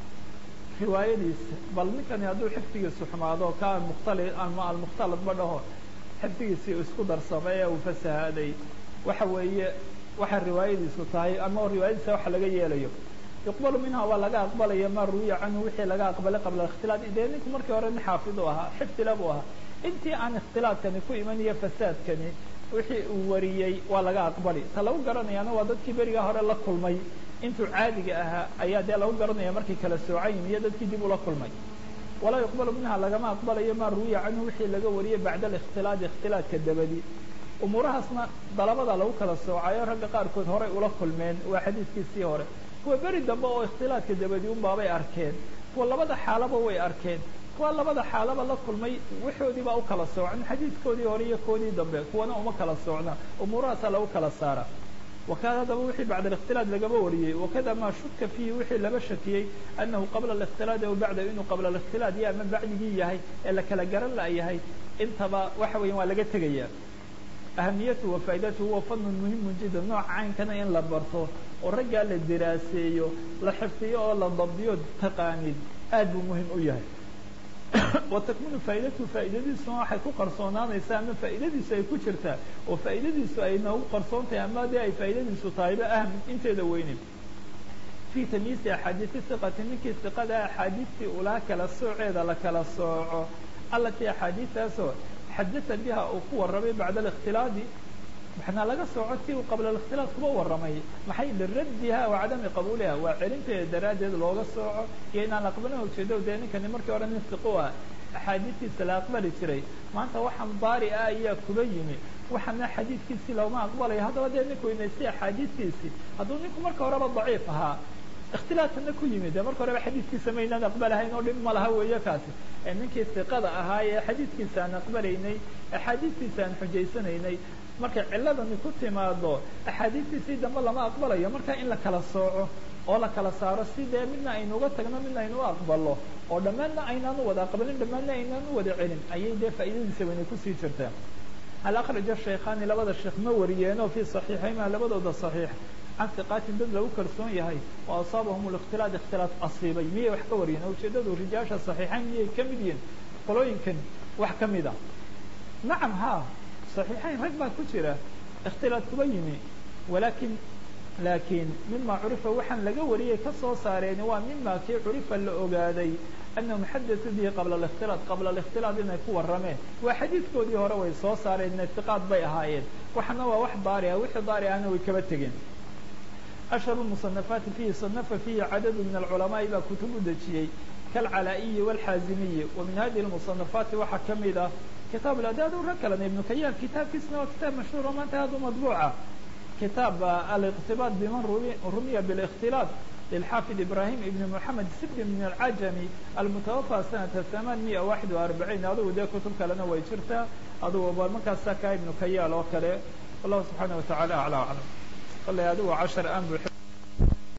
riwaayadiisa bal ninkani hadduu xifdigiisu xumaado ka muktali ama almukhtalid ba dhaho xifdigiisii isku darsamay ee uu fasahaaday waxa weeye waxa riwaayadiisu tahay ama riwaayadiisa waxa laga yeelayo yuqbalu minha waa laga aqbalaya ma ruwiya canhu wixii laga aqbalay qabla ikhtilaad dee ninku markii hore nin xaafid u ahaa xifdila buu ahaa intii aan ikhtilaadkani ku imaniyo fasaadkani wixii uu wariyey waa laga aqbali ta lagu garanayaana waa dadkii beriga hore la kulmay intuu caadiga ahaa ayaa dee lagu garanaya markay kala soocayin iyo dadkii dib ula kulmay walaa yuqbalu minha lagama aqbalayo ma ruwiya canhu wixii laga wariyey bacda alikhtilaadi ikhtilaadka dabadi umuurahaasna dalabada lagu kala soocayo ragga qaarkood horay ula kulmeen waa xadiidkiisii hore kuwa beri dambe oo ikhtilaadka dabadi unbaabay arkeen kuwa labada xaalaba way arkeen kuwa labada xaalaba la kulmay waxoodii baa u kala soocn xadiidkoodii hore iyo koodii dambe kuwana uma kala soocna umuurahaasaa lagu kala saara wakada haddaba wixii bacda alikhtilaad lagaba wariyey wakada maa shuka fiihi wixii laba shakiyey annahu qabla alikhtilaadi aw bacda inuu qabla alikhtilaad iyo ama bacdigii yahay ee la kala garan la'yahay intaba waxa weyan waa laga tegaya ahamiyatu wa faa'idatuhu huwa fadlun muhimun jiddan nooca caynkana in la barto oo raggaa la diraaseeyo la xifdiyo oo la dabdiyo taqaanid aad buu muhim u yahay wa takminu faa'idatuhu faa'idadiisuna waxay ku qarsoonaanaysaa ama faa'idadiisu ay ku jirtaa oo faa'idadiisu ay noogu qarsoon tahay ama dee ay faa'idadiisu tahayba ahm inteeda weyne fii tamyiisi axaadiisi hiqati ninkii hiqada axaadiistii ulaa kala sooceeda la kala sooco allatii axaadiistaasoo xadata biha uu ku warramay bacda alikhtilaadi maxnaa laga sooco tii uu qabla alikhtilaad kuba warramay maxay liraddiha wa cadami qabuuliha waa celinteeda daraaddeed looga sooco iyo inaan aqbalin ujeedo dee ninkani markii hore nin siqo ah axaadiistiisa la aqbali jiray maanta waxaan baari ah ayaa kuba yimi waxaana xadiidkiisii looma aqbalayo haddaba dee ninku inaystay axaadiistiisii hadduu ninku marka horeba daciif ahaa ikhtilaadkana ku yimid dee marka horeba xadiidkiisa maynaan aqbalahayn oo dhib ma laha weeye kaasi ee ninkii siqada ahaa ee xadiidkiisa aan aqbalaynay axaadiistiisa aan xujaysanaynay markay ciladani ku timaado axaadiistiisii dambe lama aqbalayo marka in la kala sooco oo la kala saaro si dee midna aynuga tagno midna aynu u aqbalo oo dhammaanna aynaan u wada aqbalin dhammaanna aynaan u wada celin ayay dee faa'iidadiisa weynay kusii jirtaa hal akhraja shaykhaani labada sheekh ma wariyeenoo fii saxiixayma labadooda saxiix can hiqaatin dad lagu kalsoon yahay oo asaabahum likhtilaad ikhtilaad asiibay miyay wax ka wariyeen ujeedadu rijaasha saxiixayn miyay ka mid yihiin qolooyinkan wax ka mid a nacam ha صaxiixayn rag baa ku jira ikhtilaad kuba yimi walakin laakiin mima curifa waxaan laga wariyey ka soo saareen waa mima kii curifa la ogaaday anahum xadatu bihi qabla ااkhtilaad qabla الاkhtilaad inay ku warrameen waa xadiidkoodii hore way soo saareen itiqaad bay ahaayeen waxana waa wax daari ah wixii daari ahna way kaba tegeen ashhar المصنafaati fihi صanafa fihi cadadu min alculamaai baa kutub u dejiyey kalcalaa'iyi wاlxaazimiyi wa min hadihi الmuصanafaati waxaa ka mid ah kitaab adaad rag kalena ibnu kayaan kitaabkiisna waa kitaab mashhuur oo maanta aad u madbuuca kitaab aliqtibaad biman rumiya biاlikhtilaad lilxaafid ibrahim ibn moxamed sibdi min alcajami almutawafى sanata hamaan miya waxid wa arbaciin adugu dee kutub kalena way jirtaa adugu ba markaasa kaa ibnu kayaal oo kale wallahu subxaana wataعala aclى aclam kale adigu cashar aan bu